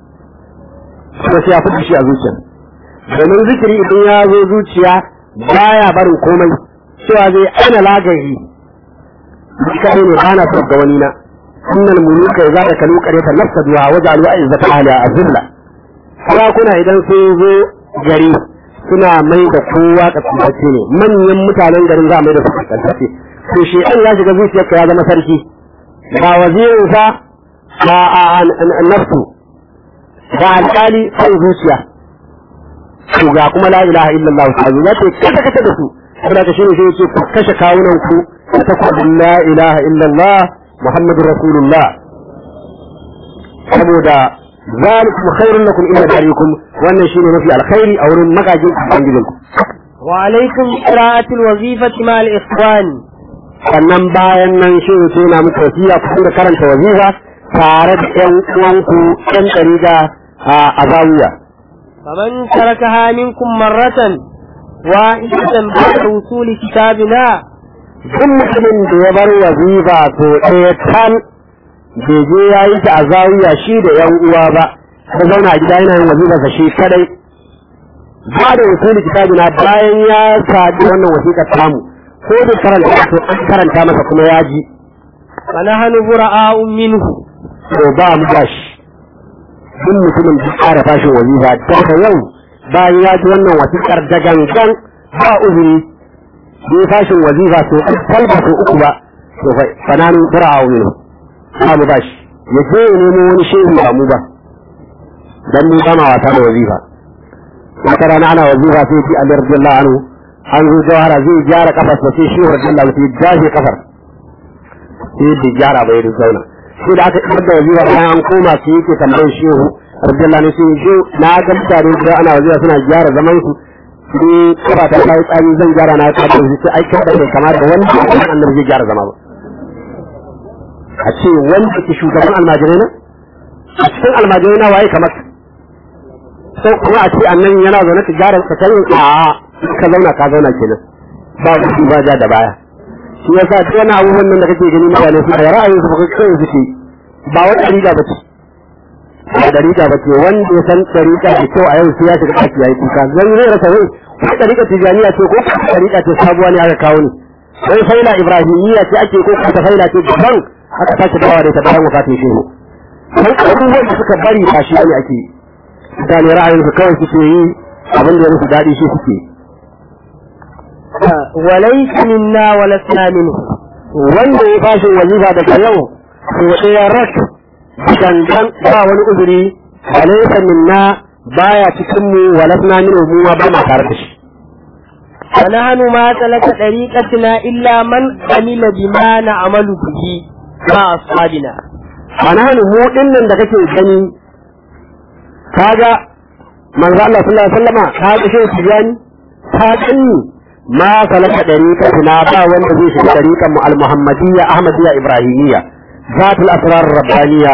kuma sai ya fi shi a zuciya domin zikiri idan ya zo zuciya baya barin komai cewa zai aina lagari kai ne bana son ga wani na innal muluka idza akalu qaryatan nafsaduha waja'alu a'izzata ahliha azilla sarakuna idan sun zo gari suna mai da kowa kasance ne manyan mutanen garin za a mai da su kasance to shi an ya shiga zuciyarka ya zama sarki ga wazirinsa ga nafsu ga alƙali sai zuciya to ga kuma la ilaha illallah ta zo za ta kasa kasa da su saboda ka shine sai yake ku kashe kawunan ku ta ku la ilaha illallah muhammadur rasulullah saboda zalikum khairun lakum inda darikum wannan shine mafi alkhairi a wurin magajin ubangijin ku wa alaikum qira'atul wazifati ma al-ikhwan sannan bayan nan shi sai na muku wasiya ku da karanta wazifa tare da ƴan uwanku ƴan ɗariga a zawiya faman tarakaha minkum marratan wahidatan ba'da wusuli kitabina duk mutumin da ya bar wazifa to ɗaya tal bai je ya yi ta a zawiya shi da ƴan uwa ba ta zauna a gida yana yin wazifarsa shi kadai ba da wasuli kitabina bayan ya sadi wannan wasiƙar tamu ko da karanta to an karanta masa kuma ya ji فنحن براء منه to ba mu bashi duk mutumin da ƙara fashin wazifa daga yau bayan ya ji wannan wasiƙar da gangan ba uzuri bai fashin wazifa to kalba to uku ba to fa fananin bura'a ne ba mu bashi ya je ya nemo wani shehu ba mu ba dan mu ba ma wasa da wazifa wata rana ana wazifa sai ji Ali radiyallahu anhu an zo jawara zai gyara kafar sa sai shehu radiyallahu anhu sai jaje kafar sai bai gyara ba ya zauna sai da aka kamar da wazifa bayan an koma sai yake tambayar shehu radiyallahu anhu sai shehu na ga mutane da ana wazifa suna gyara zaman su sai kafa ta kai tsari zan gyara na ka da sai ai kai da bai kamar da wanda annabi zai gyara zama ba a ce wanda ke shugaban almajirai na a cikin almajirai na waye kamar sai kuma a ce annan yana zaune ka gyara ka kai a ka zauna ka zauna kenan ba ku ba ja da baya shi yasa duk wani abubuwan nan da kake gani mutane su da ra'ayin su ba kai suke ba wata riga ba ce ba da riga ba ce wanda ya san dariƙa da kyau a yau sai ya shiga ɗaki yayi kuka zan zai rasa wai ko dariƙa tijaniya ce ko dariƙa ce sabuwa ne aka kawo ni wai faila ibrahimiyya ce ake ko ta faila ce daban aka sake dawa da ta bayan wafatin shehu sai abubuwan da suka bari ba shi ne ake mutane ra'ayin su kawai suke yi abin da ya musu daɗi shi suke وليس منا ولسنا منه wanda ya fashin wazifa daga yau to ɗaya rak dangan ba wani uzuri alaysa minna baya cikin mu walasna min mu ma ba ma tare da shi ونحن ما سلك طريقتنا إلا من عمل بما نعمل به مع أصحابنا ana mu dinnan da kake gani kaga manzo Allah sallallahu alaihi wasallama kaga shi tijani ka gani ma salaka dariqatina ba wanda zai shiga dariqan mu al-muhammadiyya ahmadiyya ibrahimiyya zatul asrar rabbaniyya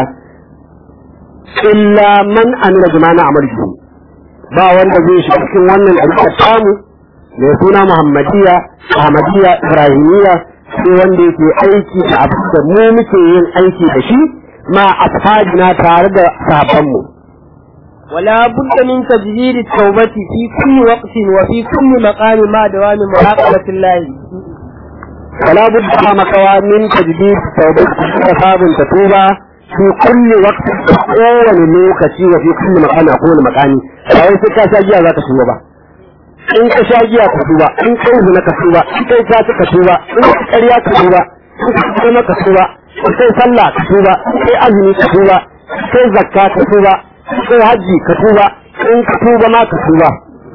illa man amila bima na'malu ba wanda zai shiga cikin wannan dariqan tamu mai suna muhammadiyya ahmadiyya ibrahimiyya sai wanda yake aiki da abin da mu muke yin aiki da shi ma ashabina tare da sahabbanmu ولا بد من تجديد التوبة في كل وقت وفي كل مقام مع دوام مراقبة الله ولا بد مكوا من تجديد توبة حساب تتوبة في كل وقت kowane lokaci wa fi kulli makani a kowane makani ba wai sai ka sha giya za ka tuba ba in ka sha giya ka tuba in kai zina ka tuba in kai sace ka tuba in kai ƙarya ka tuba in kai kuma ka tuba in kai sallah ka tuba in kai azumi ka tuba in kai zakka ka tuba in kai hajji ka tuba in ka tuba ma ka tuba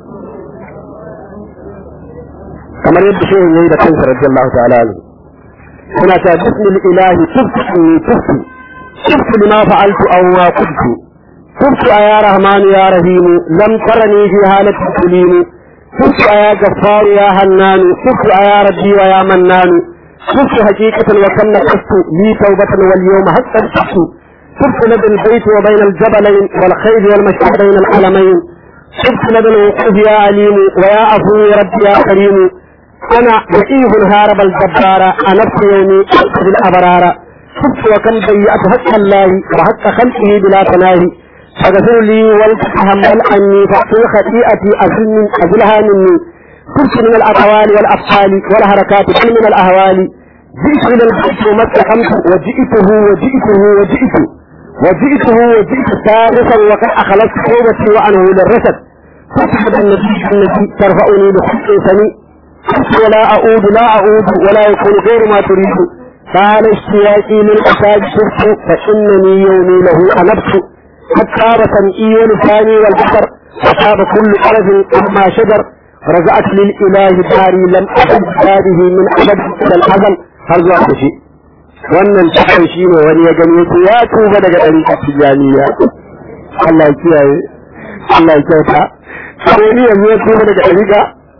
kamar yadda shehu yayi da kansa radiyallahu ta'ala anhu kuna ta bismil ilahi tubtu inni tubtu tubtu lima fa'altu aw ma kuntu tubtu ya rahmanu ya rahim lam tarani fi halati tulimu tubtu ya ghaffar ya hannanu tubtu ya rabbi wa ya mannanu tubtu haqiqatan wa kanna qastu li tawbatan wal yawma haqqan tubtu tubtu lad al bayt wa bayna al jabalayn wal khayr wal mashhad bayna al alamayn تبت لدى الوقوف يا عليم ويا عفو ربي يا كريم أنا ضعيف هارب الجبار أنفس يومي أنقذ الأبرار شفت وكم ضيعت حق الله وحق خلقه بلا تناهي فاغفر لي ولتتحمل عني فاغفر خطيئتي أزل من أزلها مني كنت من الأقوال والأفعال والحركات بل من الأهوال جئت إلى البيت وما استقمت وجئته وجئته وجئته وجئته وجئت ثالثا وقد أخلصت توبتي وأنه للرشد فاصحب النبي الذي ترفعني بخلق سميع ولا أعود لا أعود ولا يكون غير ما تريد قال اشتياقي للأساج شرك فإنني يومي له أنبت قد صار سمعي ولساني والبصر وصاب كل طرف أما شجر رجعت للإله داري لم أكن هذه من أبد إلى الأزل هل ذا شيء wannan takan shi ne wani ya gani yake ya tuba daga ɗariƙar tijaniya Allah ya kiyaye Allah ya kyauta sai ni yanzu ya tuba daga ɗariƙa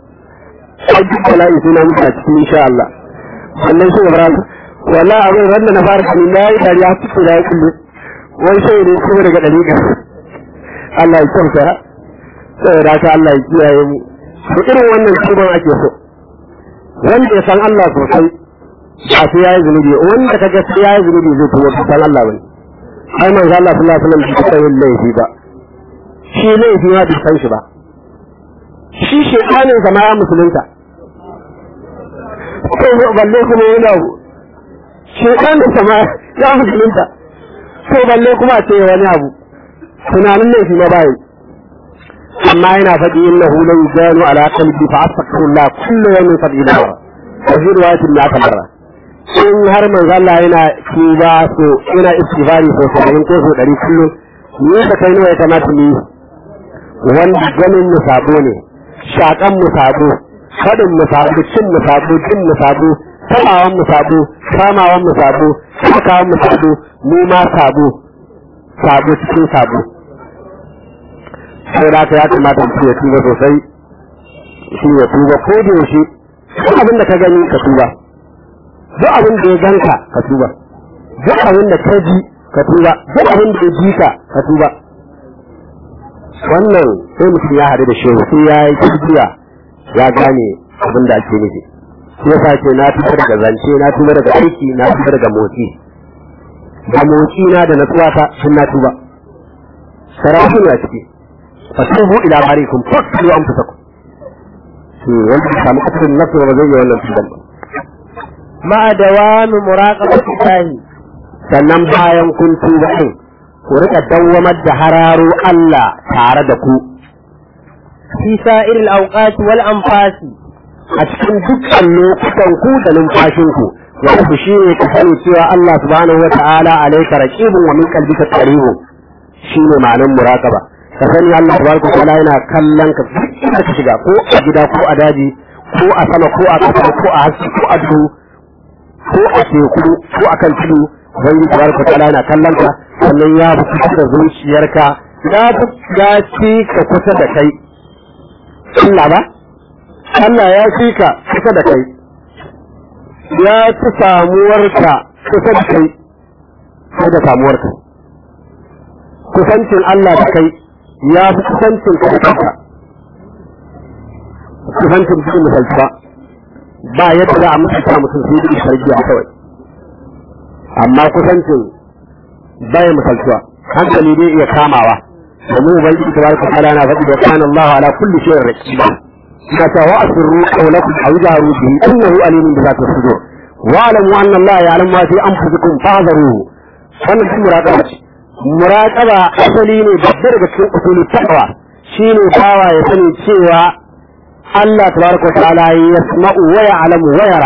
sai duk bala'i suna mutu a cikin insha Allah wannan shi Ibrahim wallahi abin wanda na fara kani na yi dariya tuku da ya kullu wai sai ne tuba daga ɗariƙa Allah ya kyauta saboda haka Allah ya kiyaye mu to irin wannan tuban ake so wanda ya san Allah sosai ba sai yayi zunubi wanda kaga sai yayi zunubi zai tuwo san Allah bane ai manzo Allah sallallahu alaihi wasallam bai taɓa yin laifi ba shi laifi ma bai san shi ba shi shekanin zama ya musulunta to balle kuma yana shekanin zama ya musulunta to balle kuma ce wani abu tunanin ne shi na bayi amma yana faɗi innahu la yujanu ala qalbi fa astaghfirullah kullu yawmin sab'ina marra wa fi riwayatin la tamarra in har manzo Allah yana tuba so yana istighfari so 70 ko so 100 kullum ni da kai nawa ya kamata ni wanda ganin mu sabo ne shakan mu sabo fadin mu sabo cin mu sabo jin mu sabo tabawan mu sabo kamawan mu sabo sakawan mu sabo mu ma sabo sabo cikin sabo sai da ka ya kamata mutum ya tuba sosai shi ya tuba ko da yaushe duk abin da ka gani ka tuba duk abin da ya ganka ka tuba duk abin da ka ji ka tuba duk abin da ya ji ka ka tuba wannan sai mutum ya haɗu da shehu sai ya yi kibiya ya gane abin da ake nufi shi yasa ce na tuba daga zance na tuba daga aiki na tuba daga motsi da motsi na da natsuwa ta sun na tuba sarautu ne a ciki fatubu ila barikum fasilu anfusakum shi wanda ya samu kasirin nafsu ba zai yi wannan tuban ba مع دوام مراقبة الله sannan bayan kun tuba din ku rika dawwamar da hararo Allah tare da ku في سائر الأوقات والأنفاس a cikin dukkan lokutan ku da numfashin ku wanda ku shine ku sani cewa Allah subhanahu wa ta'ala alayka raqibun wa min qalbika qaribun shine ma'anar muraqaba ka sani Allah subhanahu wa ta'ala yana kallon ka duk inda ka shiga ko a gida ko a daji ko a sama ko a ƙasa ko a haske ko a duhu ko a teku ko a kan tudu wani tabaraka wa ta'ala yana kallon ka sannan ya fi kusa da zuciyarka ya fi ya ci ka kusa da kai Allah ba Allah ya fi ka kusa da kai ya fi samuwarka kusa da kai sai da samuwarka kusancin Allah da kai ya fi kusancin ka da kanka kusancin cikin misalci ba ba yadda za a mutunta mutum sai da sarki a kawai amma kusancin bai misaltuwa hankali dai iya kamawa domin ubangiji tabaraka ta'ala na faɗi da kana Allah ala kulli shay'in raqiba ina ta wa asirru qawlakum aw jaru bihi innahu alimun bi zati sudur wa alamu anna Allah ya'lamu ma fi anfusikum fahzaruhu wannan shi muraqaba ce muraqaba asali ne babbar daga cikin usulul taqwa shine bawa ya sani cewa Allah tabaraka ta'ala yasma'u wa ya'lamu wa yara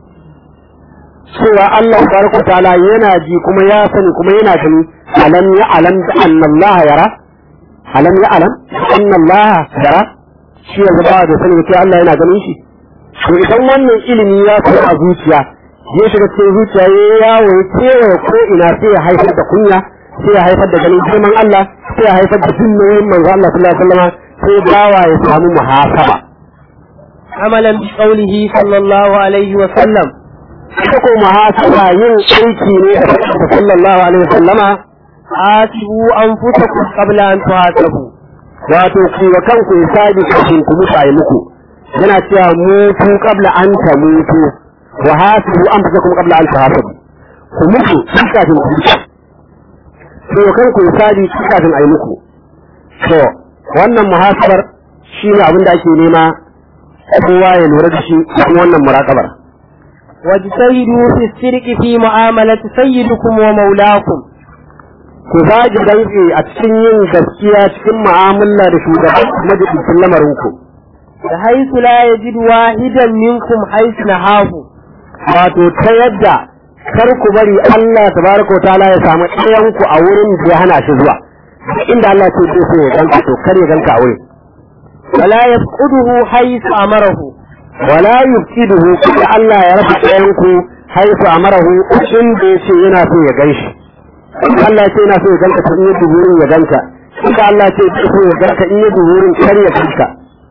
cewa Allah tabaraka ta'ala yana ji kuma ya sani kuma yana gani alam ya alam da anna Allah yara alam ya alam anna Allah yara shi yanzu ba da sani cewa Allah yana ganin shi to idan wannan ilimi ya fi a zuciya ya shiga cikin zuciya ya yawo ya kewaye ko ina sai ya haifar da kunya sai ya haifar da ganin girman Allah sai ya haifar da jin nauyin manzo Allah sallallahu alaihi wasallam sai bawa ya samu muhasaba عملا بقوله صلى الله عليه وسلم ita ko muhasaba yin aiki ne da sallallahu alaihi wasallama حاسبوا أنفسكم قبل أن تحاسبوا wato ku wa kanku hisabi kafin ku mutu ayi muku yana cewa mutu qabla an ta mutu wa hasibu anfusakum qabla an tahasabu ku mutu tun kafin ku mutu ku wa kanku hisabi tun kafin ayi muku to wannan muhasabar shine abin da ake nema kowa ya lura da shi kuma wannan muraqabar واجتهدوا في السرق في معاملة سيدكم ومولاكم ku zagi dantse a cikin yin gaskiya cikin mu'amala da shugaban majalisun lamarinku بحيث لا يجد واحدا منكم حيث نهاه wato ta yadda kar ku bari Allah tabaraka wa ta'ala ya samu ɗayan ku a wurin da ya hana shi zuwa duk inda Allah ce zai so ya ganka to kar ya ganka a wurin ولا يفقده حيث أمره wala yufsiduhu kuma Allah ya raba ɗayan ku haifu amarahu inda yace yana so ya ganshi in Allah ce yana so ya ganka to in ya duburin ya ganka in Allah ce ya so ya ganka in ya duburin kar ya ganka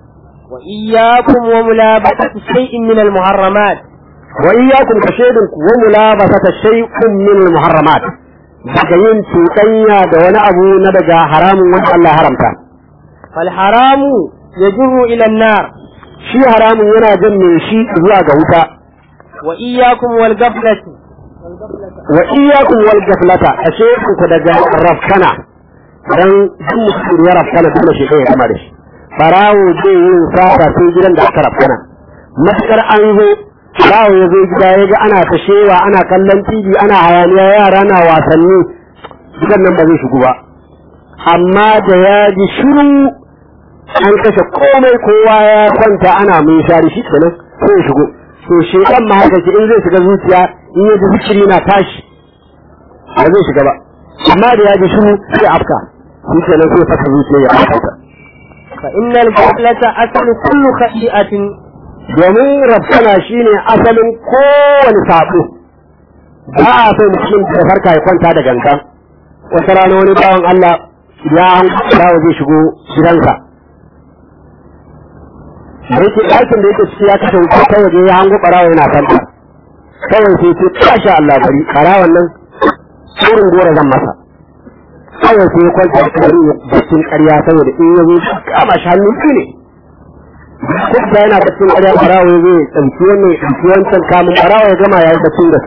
وإياكم وملابسة شيء من المحرمات wa iyyakum kashedun wa mulabasata shay'un min al-muharramat daga yin cuɗanya da wani abu na daga haramun wanda Allah haramta فالحرام يجر إلى النار shi haramun yana jan mai shi zuwa ga wuta وإياكم والقبلة wa iyyakum wal gaflata ashe ku daga rafkana dan duk mutum ya rafkana dole shi kai ya kama da shi barawo zai yin sata sai gidan da aka rafana matukar an zo barawo ya zo gida ya ga ana ta shewa ana kallon tv ana hayaniya yara na wasanni gidan nan ba zai shigo ba amma da ya ji shiru an kashe komai kowa ya kwanta ana mun shari shi kenan sai ya shigo to shekan ma haka in zai shiga zuciya in ya ji zikiri na tashi ba zai shiga ba amma da ya ji shiru sai afka shi kenan sai fasa zuciya ya afka فإن الغفلة أصل كل خطيئة domin rafsana shine asalin kowane sabo ba a so mutum da farka ya kwanta da gangan wata rana wani bawan Allah ya dawo zai shigo gidansa da yake ɗakin da yake ciki ya kashe wuta ta waje ya hango ɓarawa yana fanta kawai sai ce kasha Allah bari ɓarawan nan tsorin gora zan masa kawai sai ya kwanta da kari ya baccin ƙarya saboda in ya zo kama shi hannun ne duk da yana baccin ƙarya ɓarawa ya zo ya ɗauki wannan ya ɗauki wancan kamun ɓarawa ya gama ya yi baccin da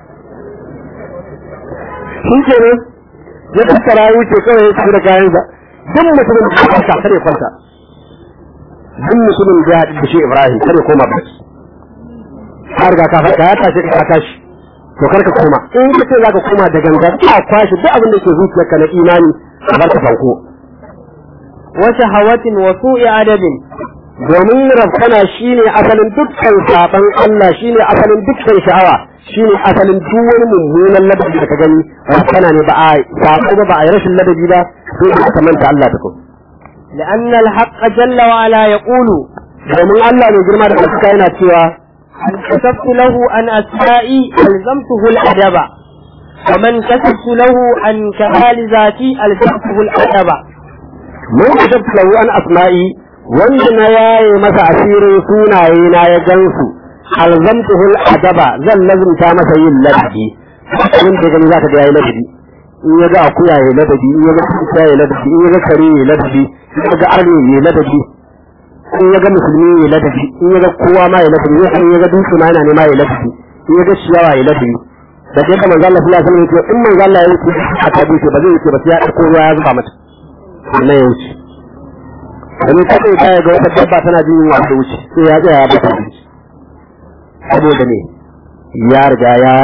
shi ke ne ya tattara ya wuce kawai ya tafi da kayansa duk mutumin da ya kwanta kare kwanta duk mutumin da ya haɗu da shi Ibrahim kare koma bacci har ga ka faɗa ya tashi ka tashi to kar ka koma in ka ce za ka koma da gangan ka kwashi duk abin da ke zuciyarka na imani ka bar ka fanko وشهوة وسوء أدب domin rafkana shine asalin dukkan saban Allah shine asalin dukkan sha'awa shine asalin duk wani mummunan ladabi da ka gani rafkana ne ba a sabo ba ba a yi rashin ladabi ba sai ka manta Allah da kuma لأن الحق جل وعلا يقول domin Allah ne girma da ɗaukaka yana cewa أن كتبت له عن أسمائي ألزمته الأدب ومن كتبت له عن كمال ذاتي ألزمته الأدب mun kasabta lahu an asma'i wanda na yaye masa asirin sunaye na ya gansu alzamtuhu adaba zan lazumta masa yin ladabi in da gani zaka ga yayi ladabi in ya ga akuya yayi ladabi in ya ga kuka yayi ladabi in ya ga kare yayi ladabi in ya ga arni yayi ladabi in ya ga musulmi yayi ladabi in ya ga kowa ma yayi ladabi in ya ga dutse ma yana nema yayi ladabi in ya ga ciyawa yayi ladabi da dai kamar Allah sallallahu alaihi wasallam ya ce in manzo Allah ya wuce a tabi ba zai wuce ba sai ya dauko ruwa ya zuba mata na ya wuce domin kada ya kaya ga wata dabba tana jin yunwa ta wuce sai ya tsaya ya bata abinci saboda ne ya riga ya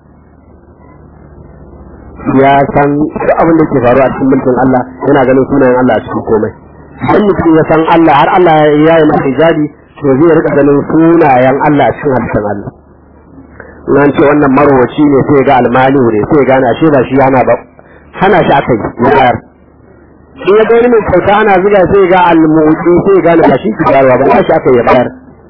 ya san duk abin da ke faruwa a cikin mulkin Allah yana ganin sunayen Allah a cikin komai idan mutum ya san Allah har Allah ya yi masa hijabi to zai rika ganin sunayen Allah a cikin halittar Allah nan ce wannan marwaci ne sai ga almani ne sai gane ashe ba shi yana ba hana shi aka yi ya bayar in ya ga wani mai kyauta ana zuga sai ga almuɗi sai gane ba shi ke bayarwa ba shi aka yi bayar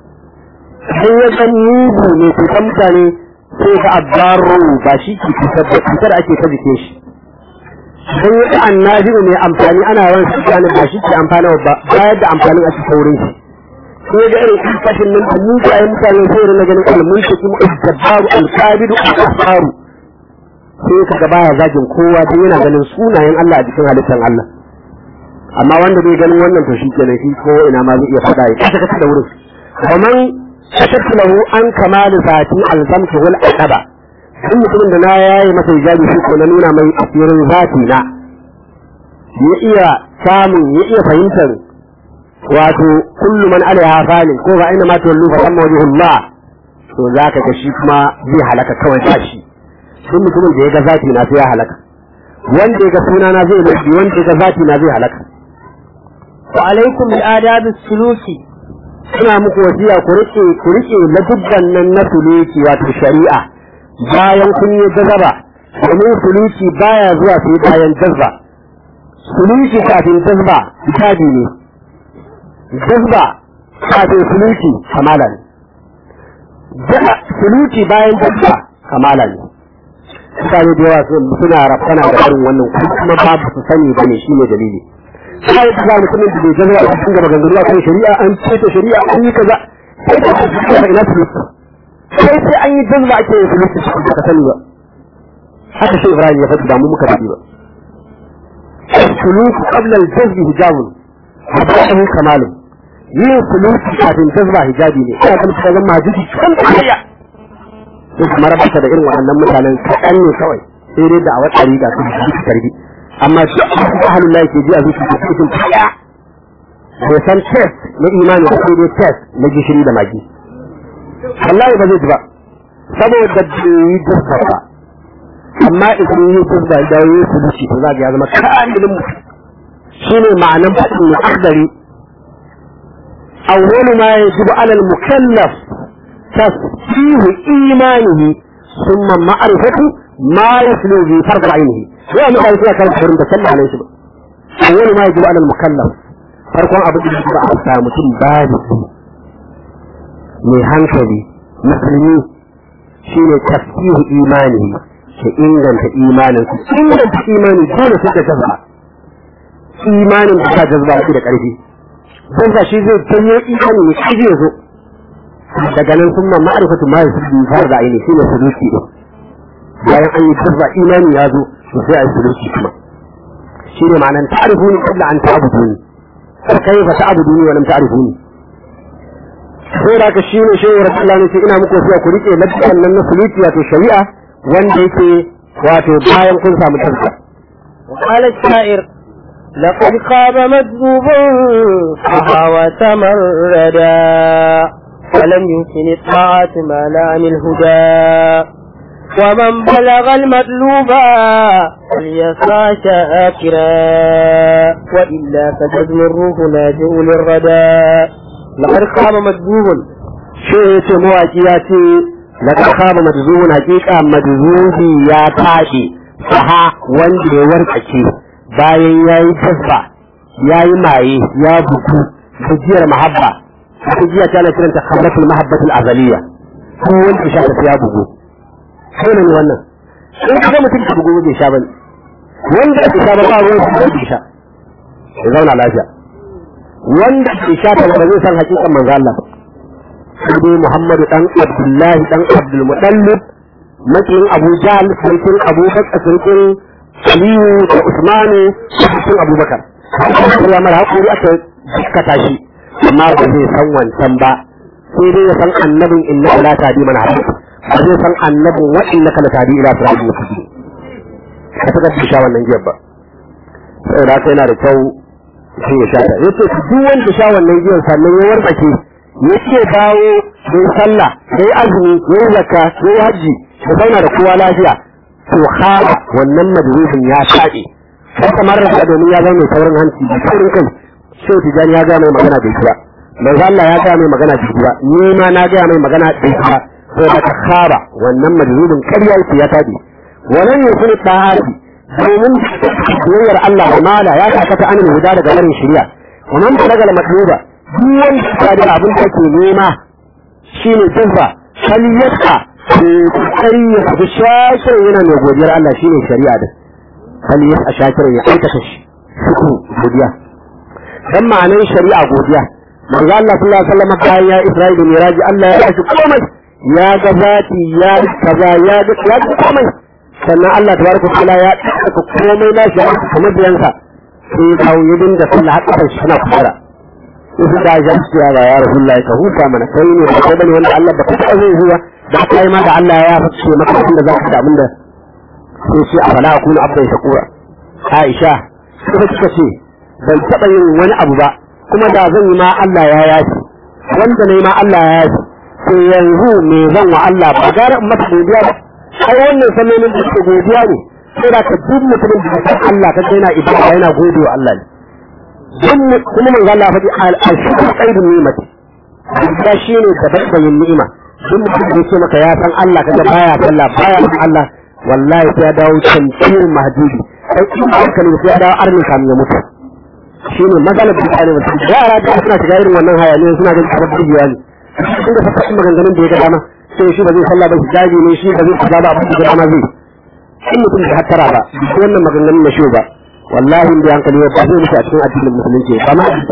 in ya ga mugu ne cutar mutane sai ga abbaru ba shi ke cutar da cutar ake ta jikin shi in ya ga annabi ne amfani ana yawan su gane ba shi ke amfana ba bayar da amfanin a cikin wurin shi in ya ga irin kashin nan da mugayen mutane sai rinna ganin almuntaki al-jabbaru al-kabidu al-asfaru sai ka ga baya zagin kowa don yana ganin sunayen Allah a jikin halittar Allah amma wanda bai ganin wannan to shi kenan shi ko ina ma zai iya faɗa ya kasa kasa da wurin kaman kashattu lahu an kamalu zati alzamtu wal aqaba duk mutumin da na yayi masa hijabi shi ko na nuna mai asirin zati na ya iya samun ya iya fahimtar wato kullu man alaiha falin ko ba ina ma tawallu fa amma wajhullah to zaka ga shi kuma zai halaka kawai ba shi duk mutumin da ya ga zati na sai ya halaka wanda ya ga sunana zai lafi wanda ya ga zati na zai halaka وعليكم بآداب السلوك ina muku wasiya ku rike ku rike ladubban nan na suluki wato shari'a bayan kun yi jazaba domin suluki baya zuwa sai bayan jazba suluki kafin jazba kitabi ne jazba kafin suluki kamala ne suluki bayan jazba kamala ne mutane da yawa suna rafkana da irin wannan kuma babu su sani bane shine dalili sai da za mutumin da bai jazara a cikin gaba gangaruwa kan shari'a an ceto shari'a an yi kaza sai da kuma ina su sai sai an yi jazba ake yin suluki cikin ka sani ba haka sai Ibrahim ya faɗi ba mu muka faɗi ba suluki qabla al-jazbi hijabun habahu kamalun yin suluki kafin jazba hijabi ne ina ganin ka zama majiji kan kariya sai kuma rabata da irin waɗannan mutanen kaɗan ne kawai sai dai da a wata riga su ji tarbi amma shi ahlul lahi ke ji a zuciya su cikin kaya bai san test na imani ba sai dai test na gishiri da magi wallahi ba zai ji ba saboda bai yi jirka ba amma idan yi jirka da yi sulushi to za ya zama kamilin mutum shine ma'anan faɗin mai akhdari awwalu ma yajibu ala al-mukallaf tasfihu imanihi thumma ma'rifatu ma yaslu bi fard ainihi ya mu kai kan furin da sallah alaihi ba awwalu ma yajibu ala al-mukallaf farkon abu da ba a sa mutum baligi mai hankali musulmi shine tasfihu imanihi ke inganta imanin inganta imani dole sai da jazba imanin da ta jazba shi da ƙarfi don sa shi zai janyo imani ne shi zai zo daga nan sun ma ma'arifatu ma yasu bi fara da aini shine suluki din bayan an yi jazba imani ya zo to sai a yi suluki kuma shine ma'anan ta'rifuni qabla an ta'buduni fa kayfa ta'buduni wa lam ta'rifuni sai da ka shine shehu rasulullahi ne ina muku sai ku rike lafiyan nan na suluki wato shari'a wanda yake wato bayan kun samu tazka وقال الشاعر لقد خاب مكذوب فهوى تمردا ولم يمكن الطاعة ما لا عن الهدى ومن بلغ المطلوب فليسعى شاكرا وإلا فجزم الروح ناجئ للردى لقد خاب مكذوب شيء مواجهاتي لقد خاب مجزوم حقيقة مجزوم يا تاشي saha wanda ya warkace bayan ya yi tasba ya yi maye ya buku gajiyar mahabba gajiya ta na kiranta khamratul mahabbatul azaliya ko wanda ya sha ta ya bugu sai ne wannan in ka mutum ka bugu bai sha bane wanda ya sha ba ba ruwan shi bai sha ya zauna lafiya wanda ya sha ta ba zai san hakikan manzo Allah sai dai Muhammadu dan Abdullahi dan Abdul Muttalib makiyin Abu Jahl sarkin Abu Bakar sarkin Aliyu da Usmanu sarkin Abu Bakar ya mara hakuri aka kata shi amma ba zai san wancan ba sai dai ya san annabin inna la tadi man hadith ba zai san annabin wa innaka la tadi ila siratil mustaqim ka ta gaske sha wannan giyar ba saboda haka yana da kyau sai ya sha ta yace duk wanda sha wannan giyar sannan ya wartsake yace dawo sai sallah sai azumi sai zakka sai haji da zauna da kowa lafiya to khaba wannan madrubin ya taɗe sai kamar da domin ya zama mai saurin hanci da saurin kai sai tijani ya ga mai magana da ba manzo Allah ya ga mai magana da ba ni ma na ga mai magana da ba sai da khaba wannan madrubin ƙarya yake ya taɗe wannan yusuf ta'ati domin soyayyar Allah da mala ya sakata anil huda daga barin shari'a wannan balagal madruba duk wanda ya da abin da ke nema shine jazba kaliyata kokari ya fi shakir yana mai godiyar Allah shine shari'a da hali ya shakir ya aikata shi suku godiya dan ma'anar shari'a godiya manzo Allah sallallahu alaihi wasallam bayan ya Isra'ila miraji Allah ya shi komai ya ga zati ya kaza ya ga ya ga komai sannan Allah tabaraka ta'ala ya tsaka komai na shi kamar biyansa sai ya kawo yidin da sallah har kafin shi na fara sai da ya ji ya ya Rasulullahi ka huta mana kai ne ba kai bane wanda Allah ba ka taɓa zai zuwa da kai ma da Allah ya fice maka abinda za ka da abinda sai ce a fala akunu abdan shakura Aisha suka suka ce ban taɓa yin wani abu ba kuma da zan yi ma Allah ya yafi wanda ne ma Allah ya yafi sai yanzu me zan wa Allah ba gara in masa godiya ba ai wannan sallolin da suke godiya ne sai da ka duk mutumin da san Allah ka yana ibada yana gode wa Allah ne kuma manzo Allah faɗi al-shukru qaidun ni'mati da shine da babban ni'ima duk mutum da yake maka ya san Allah kaga baya sallah baya san Allah wallahi sai ya dawo tantirin mahdubi sai in ba ka sai ya dawo arni kamin ya mutu shine maganar da tsare mutum yara da suna shiga irin wannan hayaniya suna ganin kamar bidiyo ne inda fa faɗin maganganun da ya ga dama sai shi ba zai sallah ba shi jaji ne shi ba zai kaza ba abin da dama zai in mutum da hattara ba duk wannan maganganun na shi ba wallahi in da hankali ba zai mutu a cikin addinin musulunci ba ma a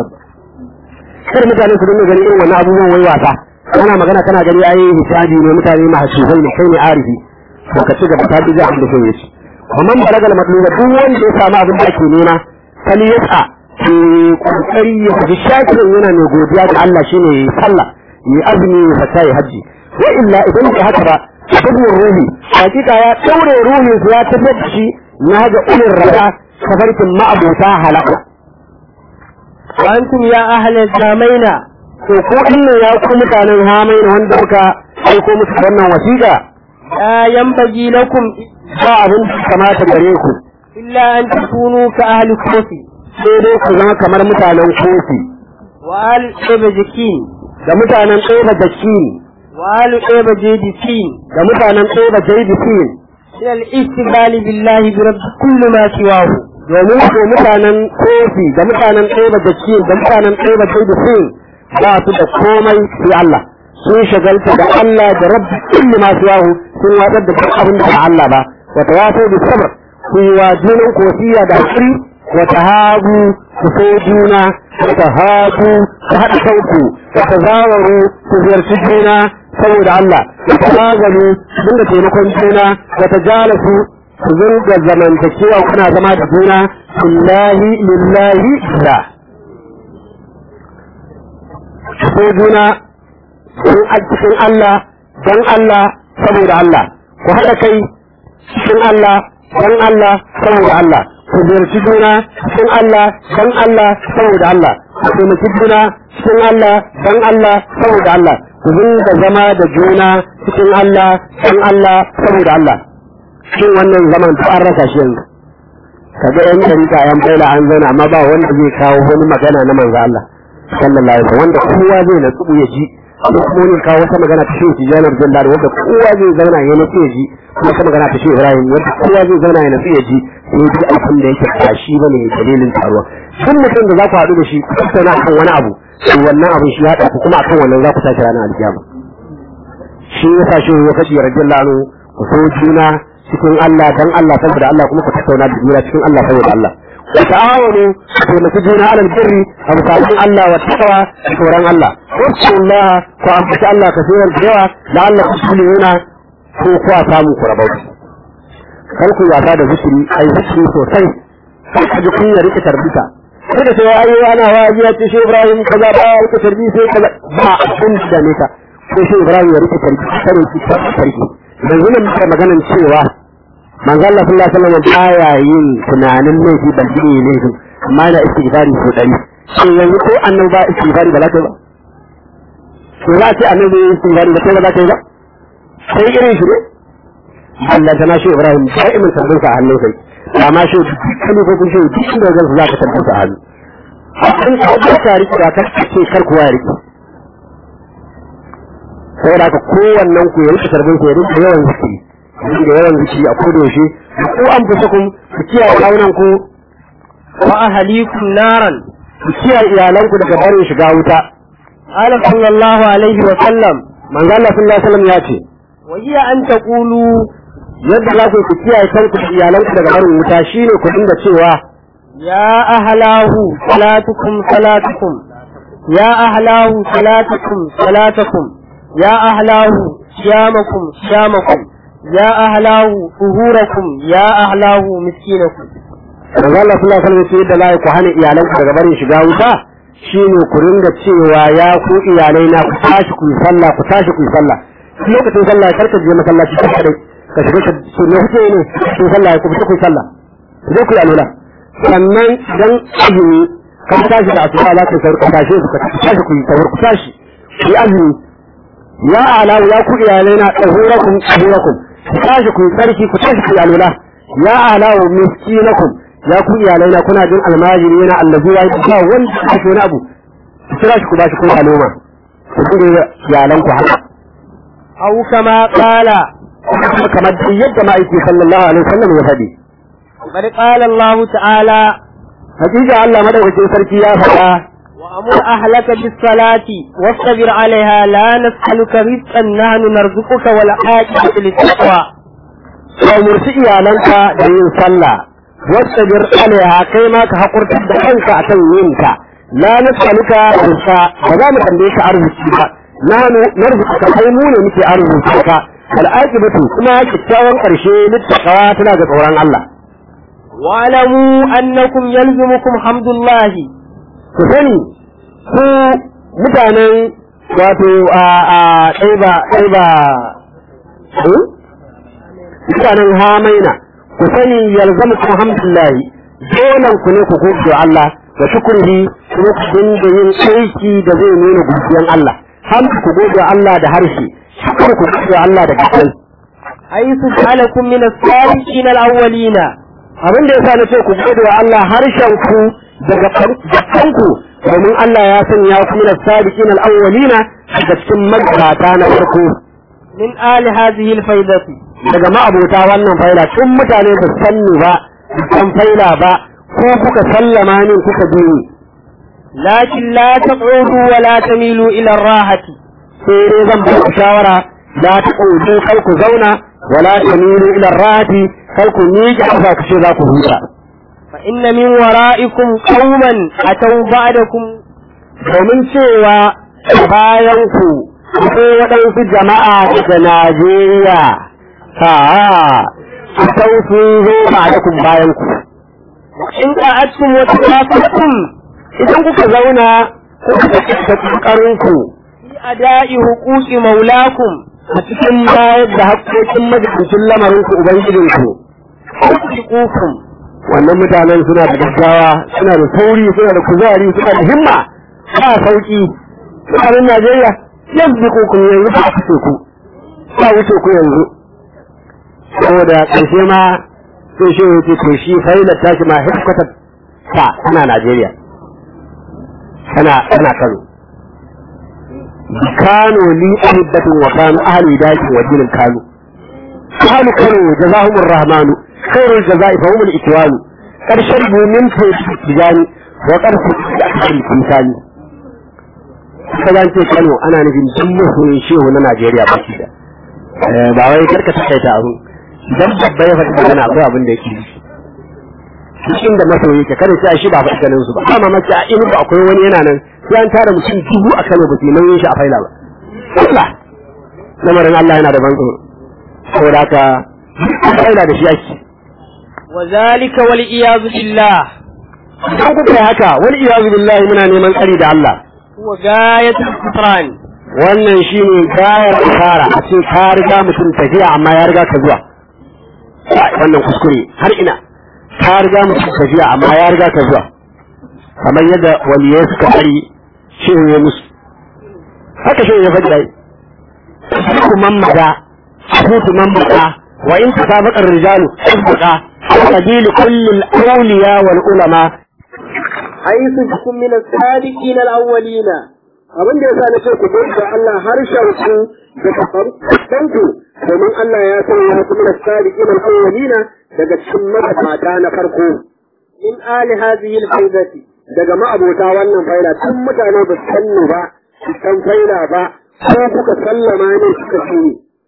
kar mutane su dinga ganin irin wannan abubuwan wai wasa kana magana kana gani ai hisabi ne mutane mahsufai ne kai ne arifi to ka ci gaba ta bi da abin da kai yace amma balaga al matluba duk wanda ya samu abin da ake nema kali yasa ki kokari ya ji shakirin yana mai godiya ga Allah shine sallah yi azumi ya fata ya haji wa illa idan ba haka ba sabon ruhi hakika ya daure ruhin ya tabbata shi na ga ulul rada kafarkin ma'abuta halaka وأنتم يا أهل الزامين to ko inna ya ku mutanen hamaina wanda muka aiko musu wannan wasiƙa لا ينبغي لكم ba abin da kamata gare ku إلا أن تكونوا كأهل كوفي sai dai ku zama kamar mutanen kofi وآل إبجكين da mutanen ɗaya da kini وآل إبجيدسين da mutanen ɗaya da jaidifin من الاستقبال بالله برب كل ما سواه domin ko mutanen kofi da mutanen ɗaya da kini da mutanen ɗaya da jaidifin ba su da komai sai Allah sun shagalta da Allah da rabbi kulli ma yahu sun watsar da duk abin da ba Allah ba wa tawafu bi sabr ku yi wa junan kosiya da hakuri wa tahabu ku so juna wa tahabu ku haɗa kanku wa tazawaru ku ziyarci juna saboda Allah wa tazagalu dinga taimakon juna wa tajalasu ku zunga zamantakewa kuna zama da juna lillahi lillahi billah ko juna sun a cikin Allah don Allah saboda Allah ku haɗa kai cikin Allah don Allah saboda Allah ku ziyarci juna cikin Allah don Allah saboda Allah ku taimaki juna cikin Allah don Allah saboda Allah ku dinga zama da juna cikin Allah don Allah saboda Allah shin wannan zaman ta an rasa shi yanzu kaga yan dariƙa yan baila an zauna amma ba wanda zai kawo wani magana na manzo Allah sallallahu alaihi wasallam wanda kowa zai natsu ya ji ko kuma ne kawo wata magana ta shehu janar jallari wanda kowa zai zauna ya natsu ya ji kuma wata magana ta shehu ibrahim wanda kowa zai zauna ya natsu ya ji sai ji abin da yake ba shi bane dalilin taruwa duk mutum da za ku haɗu da shi ku tattauna akan wani abu to wannan abin shi haɗa ku kuma akan wannan za ku tashi ranar alkiyama shi ya sa shehu ya faɗi radiyallahu anhu ku so juna cikin Allah dan Allah saboda Allah kuma ku tattauna da juna cikin Allah saboda Allah وتعاونوا في مسجدنا على البر ومساعدين الله والتقوى وشوران الله واذكروا الله وأنفس الله كثيرا جوا لعلكم تفلحون فوقوا ساموا كربوت kalku wasa da zikiri ai zikiri sosai sai ka ji kunya rike tarbita kada sai ayi ana waji ya ce shi Ibrahim kaza ba rike tarbi sai kaza ba abin da ne ka sai shi Ibrahim ya rike tarbi sai ki tarbi yanzu ne muka maganan cewa manzo Allah sallallahu alaihi wasallam baya yin tunanin laifi ban ji laifi amma da istighfari ko dari sai yanzu ko annabi ba istighfari ba za ta ba to za ce annabi istighfari ba sai ba za ta ba sai irin shi ne Allah ta nashi Ibrahim sai mun sabbin sa hannun sai amma shi kan ko kun shi duk da zan za ka tabbata sa hannu hakan ka ba ta riki da ka ce kar kuwa riki sai da ka kowannen ku ya riki sarbin ku ya riki yawan zikiri da yawan zikiri a koda yaushe ku an fusa kun ku kiyaye kawunan ku wa ahlikum naran ku kiyaye iyalan ku daga barin shiga wuta qala sallallahu alaihi wa sallam manzo Allah sallallahu alaihi wasallam ya ce wa hiya an taqulu yadda za ku ku kiyaye kanku da iyalan ku daga barin wuta shine ku dinga cewa ya ahlahu salatukum salatukum ya ahlahu salatukum salatukum ya ahlahu siyamakum siyamakum يا أهلاه ظهوركم يا أهلاه مسكينكم manzo Allah sallallahu alaihi wasallam yadda za ku hana iyalan ku daga barin shiga wuta shine ku ringa cewa ya ku iyalai na ku tashi ku yi sallah ku tashi ku yi sallah lokacin sallah kar ka je masallaci ka kare ka shiga ka ce ne kuke ne ku sallah ku fita ku yi sallah ku je ku yi alula sannan dan azumi ka tashi da asuba za ka sauka tashi ku tashi ku yi tawar ku tashi ku yi azumi ya ala ya ku iyalai na tsahurakum tsahurakum ku tashi ku yi tsarki ku tashi ku yi alula ya ala miskinakum ya ku iyalai na kuna jin almajiri yana allazi ya yi ba wanda ake wani abu ku kira shi ku ba shi kun aloma ku dinga iyalan ku haka أو كما قال kamar yadda ma'aiki sallallahu alaihi wasallam ya faɗi بل قال الله تعالى hakika Allah madaukakin sarki ya faɗa وأمر أهلك بالصلاة واصطبر عليها لا نسألك رزقا نحن نرزقك والعاقبة للتقوى ka umurci iyalanka da yin sallah wastabir alaiha kai ma ka hakurta da kanka akan yin ta la nas'aluka rizqa ba za mu tambaye ka arziki ba nanu narzuka kai mu ne muke arziki ka al'aqibatu kuma kyakkyawan karshe littaqwa tana ga tsoron Allah واعلموا أنكم يلزمكم حمد الله ku sani ku mutanen wato a a ɗaiba ɗaiba mutanen hamaina ku sani yalzamu ku alhamdulillahi dolan ku ne ku gode wa Allah wa shukrihi kuma ku dinga yin aiki da zai nuna godiyan Allah har ku gode wa Allah da harshe shukar ku gode wa Allah da gaban حيث جعلكم من السابقين الأولين abin da yasa na ce ku gode wa Allah harshen ku daga gaban ku domin Allah ya sanya ku min as-sabiqin al-awwalina daga cikin magabata na farko من آل هذه الفيضة daga ma'abota wannan faila tun mutane ba su sanni ba ba san faila ba ko kuka sallama ni kuka bi ni لكن لا تقعدوا ولا تميلوا إلى الراحة sai dai zan ba ku shawara la ta ƙudu kar ku zauna wala tamilu ila rati kar ku miƙe ƙafa ku ce za ku huta فإن من ورائكم قوما أتوا بعدكم domin cewa bayan ku akwai waɗansu jama'a daga Najeriya ha a sau sun zo ba da kun bayan ku إن قعدتم وتكافأتم idan kuka zauna kuka ta ƙoƙarin ku في أداء حقوق مولاكم a cikin bayar da haƙƙoƙin majalisun lamarin ku ubangijin ku يحققوكم wannan mutanen suna da gaggawa suna da sauri suna da kuzari suna da himma ba sauki mutanen Najeriya yanzu ku kun yanzu ba ku ku ba wuce ku yanzu saboda ƙarshe ma sai shi ya ce to shi failar tashi ma headquarter ta tana Najeriya tana tana Kano Kano li ahibbatin wa kanu ahli dakin wa dinin Kano ahli Kano jazahumur rahmanu khairul jazai fa humul ikwanu قد شربوا من فوق التجاني وقد فتحوا الإنساني kaga an ce Kano ana nufin duk masoyin shehu na Najeriya ba shi da ba wai karka takaita abu idan babba ya faɗi magana akwai abin da yake yi duk inda masoyi yake kada sai shi ba faɗi ganin su ba amma mace a inu ba akwai wani yana nan sai an tara mutum dubu a Kano ba su nauyin shi a faila ba Allah lamarin Allah yana da ban tsoro saboda haka faila da shi ake وذلك والعياذ بالله idan kuka yi haka wani iyazu billahi muna neman tsari da Allah هو غاية الكفران wannan shine gayar asara a ce ka riga mutum tafiya amma ya riga ka zuwa wannan kuskure har ina ka riga mutum tafiya amma ya riga ka zuwa kamar yadda waliyai suka bari shehu ya musu haka shehu ya faɗi dai ku mamada ku mamada wa in tasabaqa ar-rijalu sabqa سبيل كل الأولياء والعلماء حيث بكم من السابقين الأولين abin da yasa nace ku bar da Allah harshen ku da kafaran ku domin Allah ya san ya kuma sadiqin al-awwalina daga cikin mabata na farko من آل هذه الفيضة daga ma'abota wannan faila tun mutane ba su sanni ba su san faila ba ko kuka sallama ne suka ci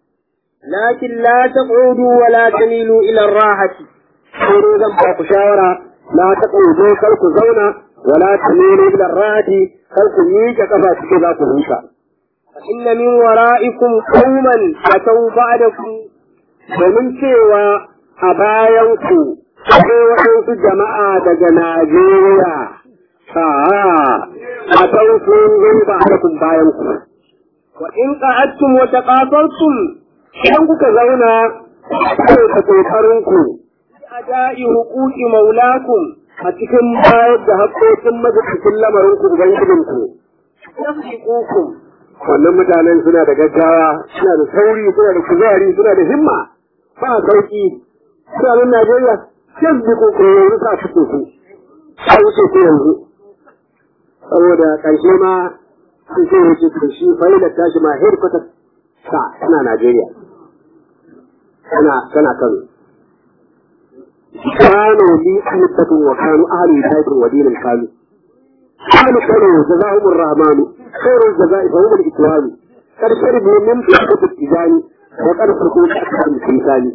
لكن لا تقعدوا ولا تميلوا إلى الراحة sai dai zan ba ku shawara la ta ƙuzo kar ku zauna wala ta nuna ila rati kar ku miƙe kafa suke za ku huta فإن من ورائكم قوما أتوا بعدكم domin cewa a bayan ku akwai waɗansu jama'a daga Najeriya ha a kan sun zo ba kun bayan ku وإن قعدتم وتقاصرتم idan kuka zauna kai ta kokarin ku أداء حقوق مولاكم a cikin bayar da haƙƙoƙin majalisun lamarin ku ubangijin ku يخلقوكم wannan mutanen suna da gaggawa suna da sauri suna da kuzari suna da himma ba sauki mutanen Najeriya yan bi ko yanzu sa su ku a wuce ku yanzu saboda ƙarshe ma sun ce wuce ku shi fa'ilar tashi ma headquarter sa tana Najeriya tana tana Kano كانوا لي أنبة وكانوا أهل هداية ودين كانوا أهل كانوا جزاهم الرحمن خير الجزاء فهم الإكرام قد شربوا من فئة التجان وقد فرقوا أكثر من الإنسان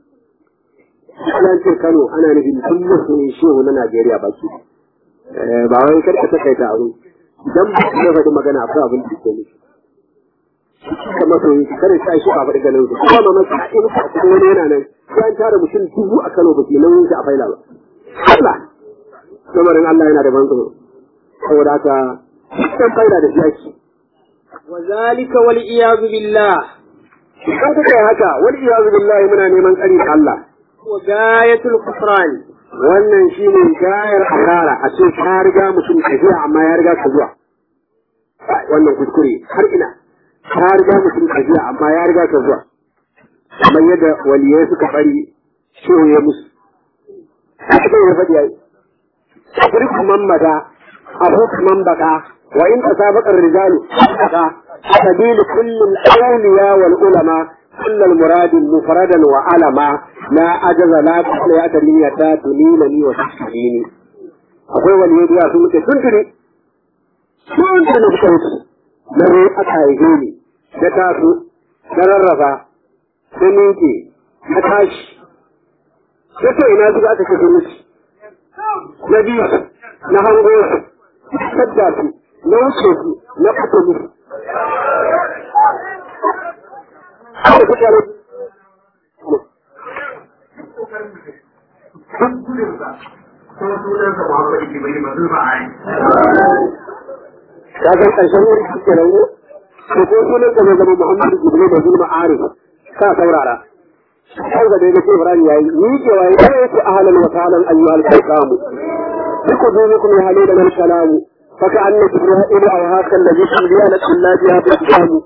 ce Kano ana nufin duk musulmi shehu na Najeriya ba shi ba wai kar ka takaita abu idan ba ka faɗi magana akwai abin da ke nufi ka masoyi kada sa shi a faɗi ganin su kuma mamaki a in ka kuma wani yana nan sai an tara mutum dubu a Kano ba ke nan shi a faila ba Allah lamarin Allah yana da ban tsoro saboda haka dukkan faila da shi وذلك والعياذ بالله kan kuka yi haka wani iyazu billahi muna neman tsari da Allah وغاية الكفران wannan shi ne gayar asara a ce ka riga mutum tafiya amma ya riga ka zuwa wannan kuskure har ina ka riga mutum tafiya amma ya riga ka zuwa kamar yadda waliyai suka bari shehu ya musu haka ya faɗi yayi sabri man mada abu man baka wa in tasabaqa ar-rijalu baka sabil kulli al-awliya wal ulama كل المراد مفردا وعلما لا أجز لا تحل يا تنية تنينني وتحسيني akwai wani yadda sun muke tuntuni sun tuni suka wuce na zo aka haife ni na taso na rarraba na miƙe na tashi na ce ina suka aka ce sun wuce na biyu na hango su na sadda su na wuce su na fito musu haka suka rufe ka san ƙarshen wuri suke rauni ko ko sunan ka zai zama Muhammadu Jibril da Zulma Arif ka saurara kan ga dai da Ibrahim yayi ni ke waye kai ku ahlan wa sahlan ayyuhal kalam biku dunukum ya halida al kalam fa ka anna Jibril aw haka alladhi shudiyana billahi ya bi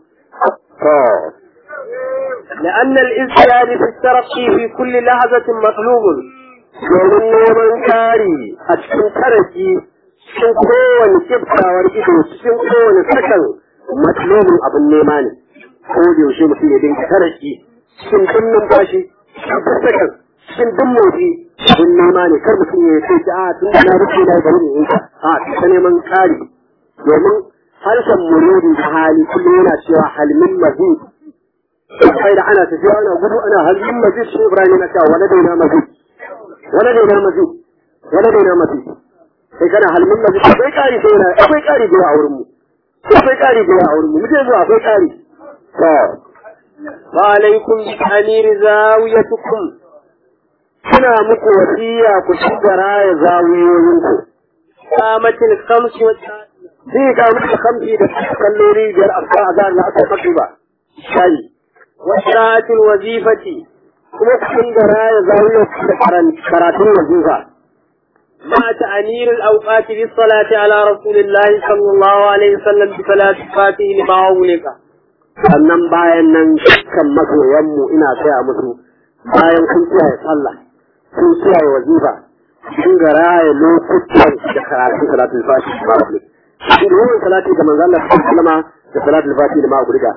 لأن الازدياد في الترقي في كل لحظة مطلوب domin neman kari a cikin taraki cikin kowane kiftawar ido cikin kowane sakan matlobin abin nema ne ko da yaushe mutum ya dinga taraki cikin duk numfashi cikin duk sakan cikin duk motsi abin nema ne kar mutum ya ce a tun da na rufe na bari ne yanka a ta neman kari domin harshen muridi da hali kullum yana cewa halmin mazid sai da ana tafiya ana gudu ana halmin mazid shi ibrahim yana cewa wala daina mazid wala daina mazid wala daina mazid sai kana halmin mazid akwai kari sai yana akwai kari da a wurin mu akwai kari da a wurin mu muje zuwa akwai kari to وعليكم بتأمير زاويتكم suna muku wasiya ku ci garaya zawiyoyinku قامت الخمس والتاسع zai ga muku kamfi da kallori biyar a kan azan na aka faɗi ba shayi وقراءة الوظيفة kuma cikin garaya zawiyoyinku da karatun wazifa مع تأمير الأوقات بالصلاة على رسول الله صلى الله عليه وسلم بصلاة فاته لما أغلق sannan bayan nan dukkan masoyanmu ina saya musu bayan kun kiyaye sallah kun kiyaye wazifa kun ga raya lokutan da karatun salatul fati da ma'abu kun ga yawan salati ga manzo Allah sallama da salatul fati da ma'abu riga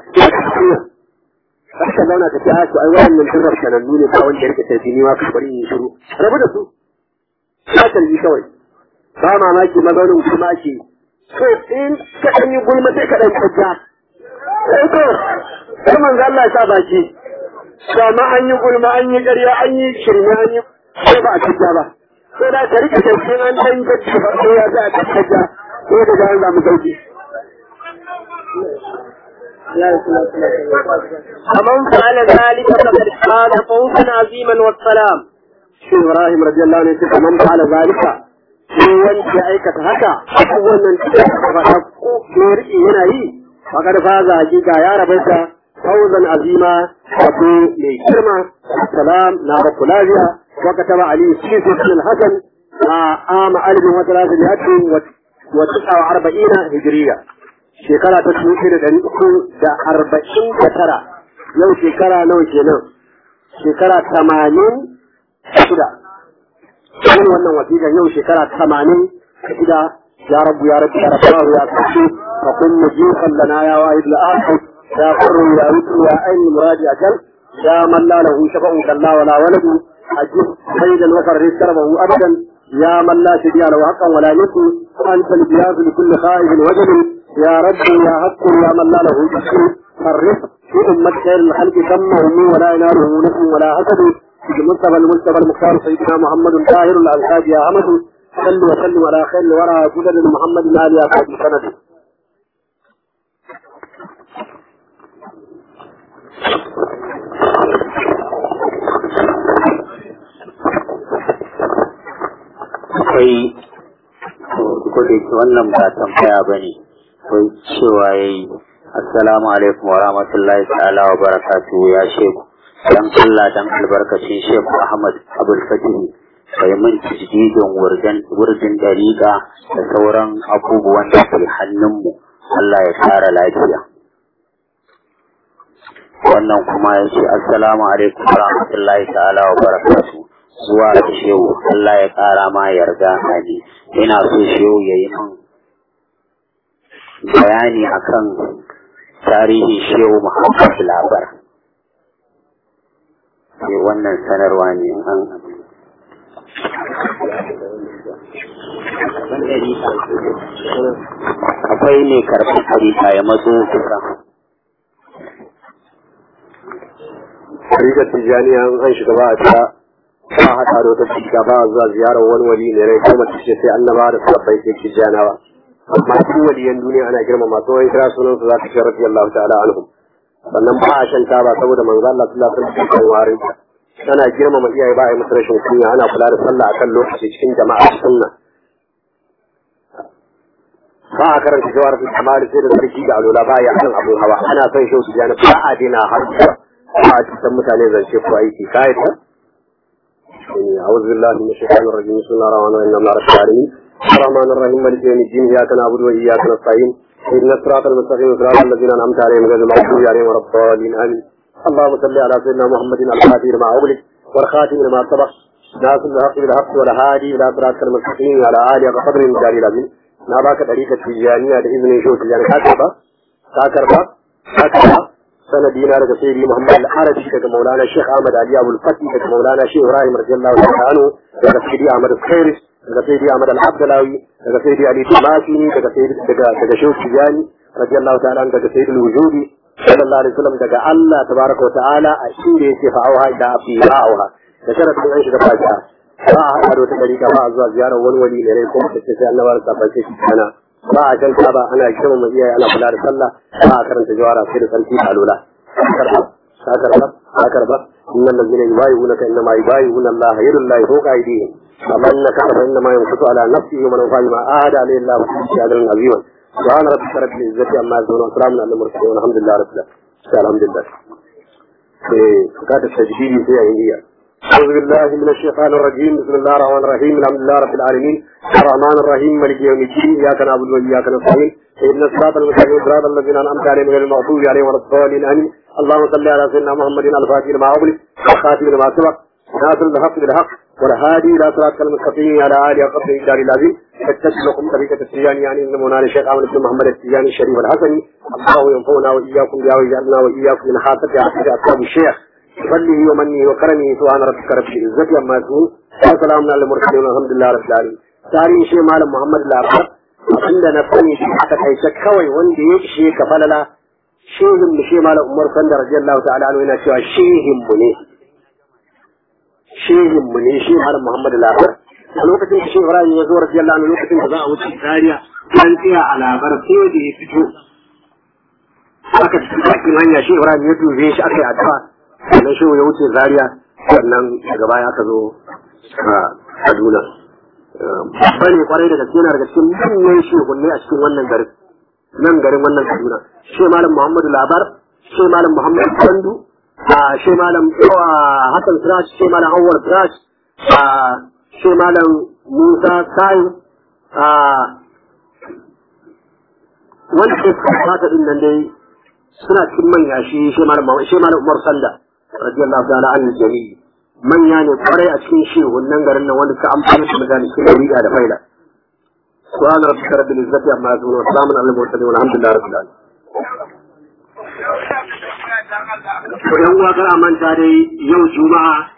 Haka zauna ka ce a su ai wannan turrar sanannu ne ba wanda yake tafi ni ma ka bari yin shiru rabu da su ka tarbi kawai ba mamaki mazaunin kuma ake so in ka ɗan yi gulma sai ka ɗan kajja sai to sai manzo Allah sa baki sama an yi gulma an yi ƙarya an yi shirme an yi sai ba a kajja ba sai da ka rike tafsirin an dan gaji ba sai ya za a kajja ko da ga an zamu sauki فمن فعل ذلك فقد قال فوزا عظيما والسلام shi Ibrahim radiyallahu anhu ya man fa'ala zalika shi wanda ya aikata haka wannan da faɗa ko riƙe yana yi فقد فاز حقيقة يا ربك فوزا عظيما وفي لكرمة السلام نار كلابيا وكتب علي سيف بن الحسن عام ألف وثلاثمائة وتسعة وأربعين هجرية شكرا تسمية دني دا أربعين كترة يو شكرا نو جنو شكرا ثمانين شدا من wannan wasiƙa yau shekara tamanin shida يا رب يا رب يا رب يا رب فقل مجيبا لنا يا واحد الآخر يا قر يا وتر يا أين المراد أجل يا من لا له شفع كلا ولا ولد أجب خيرا وفرج كربه أبدا يا من لا شبيه له حقا ولا يسر أنت البياض لكل خائف وجل يا رب يا حق يا من لا له جسر فرق في أمة خير الخلق تمه ولا يناله نفس ولا حسد المصطفى المصطفى المختار سيدنا محمد طاهر الألحاج يا أحمد صل وسلم على خير الورى جدد محمد آل أصحاب سند akwai ko da yake wannan ba tambaya ba ne akwai cewa ya yi assalamu alaikum wa rahmatullahi ta'ala wa barakatuhu ya sheku dan Allah dan albarkacin sheku Ahmad Abul Fatih bai min tajdidin wurdin dariƙa da sauran abubuwan da ke hannunmu Allah ya ƙara lafiya wannan kuma ya ce assalamu alaikum wa rahmatullahi ta'ala wa barakatu zuwa da shehu Allah ya ƙara ma yarda hali ina so shehu ya yi min bayani akan tarihin shehu Muhammad Labar sai wannan sanarwa ne an akwai ne karɓar tarika ya matso kusa Rigar Tijjaniya an shiga ba a ta ba a haɗa da wata cika ba a zuwa ziyarar wani wali ne rai kuma ta ce sai annaba da sabbai sai Tijjanawa. Amma duk waliyan duniya ana girma masu wani kira sunan su za ta ce radiyallahu ta'ala anhum. Sannan ba a shan taba saboda manzo Allah sallallahu alaihi wasallam kan warin ana girmama iyaye ba a yi musu rashin kunya ana kula da sallah akan lokaci cikin jama'a sunna. ba a karanta jawar su kamar sai da sarki da alola ba ya kan abun hawa ana son shi su jana ba a dina har ba a cikin mutane zance ko aiki kai ta أعوذ بالله من الشيطان الرجيم بسم الله الرحمن الرحيم الحمد لله رب العالمين الرحمن الرحيم مالك يوم الدين إياك نعبد وإياك نستعين اهدنا الصراط المستقيم صراط الذين أنعمت عليهم غير المغضوب عليهم ولا الضالين آمين اللهم صل على سيدنا محمد الفاتح لما أغلق والخاتم لما سبق ناصر الحق بالحق والهادي إلى صراط المستقيم على آله وقدر الجليل العظيم na baka ɗarikar tijjaniya da izinin shi tijjani ka karba ka karba ka karba sanadi na daga sayyidi muhammad al-arabi daga maulana sheikh ahmad ali abul fatih daga maulana sheikh ibrahim radiyallahu ta'ala anhu daga sayyidi ahmad al-khairis daga sayyidi ahmad al-abdalawi daga sayyidi ali tumasini daga sayyidi daga daga sheikh tijjani radiyallahu ta'ala anhu daga sayyidi al-wujudi sallallahu alaihi wasallam daga Allah tabaraka wa ta'ala a inda yake fa'auha ila abdi ra'auha da sharadin an shiga fatiha ba a haɗa da wata ɗarika ba a zuwa ziyarar wani wani ne rai kuma ta ce sai annabar safar ce shi kana ba a can ba ana girma ma iyaye ana kula da sallah ba a karanta jawara sai da sarki a lola karba ka karba ka karba inna allazina yubayyi'unaka innama yubayyi'una Allah yadullahi fawqa aydihim amma innaka fa innama yanqutu ala nafsihi wa man fa'a ma ahada alayhi Allah fi shadrin azima subhana rabbika rabbil izzati amma yasifun wa salamun alal mursalin walhamdulillahi rabbil alamin alhamdulillah eh ka ta tajdidi sai a indiya أعوذ بالله من الشيطان الرجيم بسم الله الرحمن الرحيم الحمد لله رب العالمين الرحمن الرحيم مالك يوم الدين إياك نعبد وإياك نستعين اهدنا الصراط المستقيم صراط الذين أنعمت عليهم غير المغضوب عليهم ولا الضالين آمين اللهم صل على سيدنا محمد الفاتح لما أغلق والخاتم لما سبق ناصر الحق بالحق والهادي إلى صراط المستقيم على آله وقدر الدار العظيم فاتبعكم طريقة التجاني يعني إن مولانا الشيخ أحمد بن محمد التجاني الشريف الحسني الله ينفعنا وإياكم بها ويجعلنا وإياكم من حافظ أصحاب الشيخ بفضله ومنه وكرمه سبحان ربك رب العزة عما يصفون وسلام على المرسلين والحمد لله رب العالمين tarihin shi malam Muhammad Labar abinda na sani shi aka kaice kawai wanda ya ishe ka falala shehin mu shi malam Umar Sanda radiyallahu ta'ala anhu yana cewa shehin mu ne shehin mu ne shi malam Muhammad Labar a lokacin da shi Ibrahim ya zo radiyallahu anhu lokacin da za a wuce Zaria an tsaya a labar sai da ya fito aka cikin bakin hanya shi Ibrahim ya dube shi aka yi addu'a sannan shi ya wuce zaria sannan daga baya aka zo a kaduna babba ne kwarai da gaske yana daga cikin manyan shehunne a cikin wannan garin nan garin wannan kaduna shi malam muhammadu labar shi malam muhammadu sandu a shi malam hassan siraj shi malam awwal siraj a shi malam musa sayin a wanda ke fata din nan dai suna cikin manya shi shi malam umar sanda radiyallahu ta'ala an jami'i manya ne kwarai a cikin shehun nan garin nan wanda suka amfana da mutane cikin riga da faida subhana rabbika rabbil izzati amma yasifun wa salamun alal mursalin walhamdulillahi rabbil alamin to yan uwa kar a manta dai yau juma'a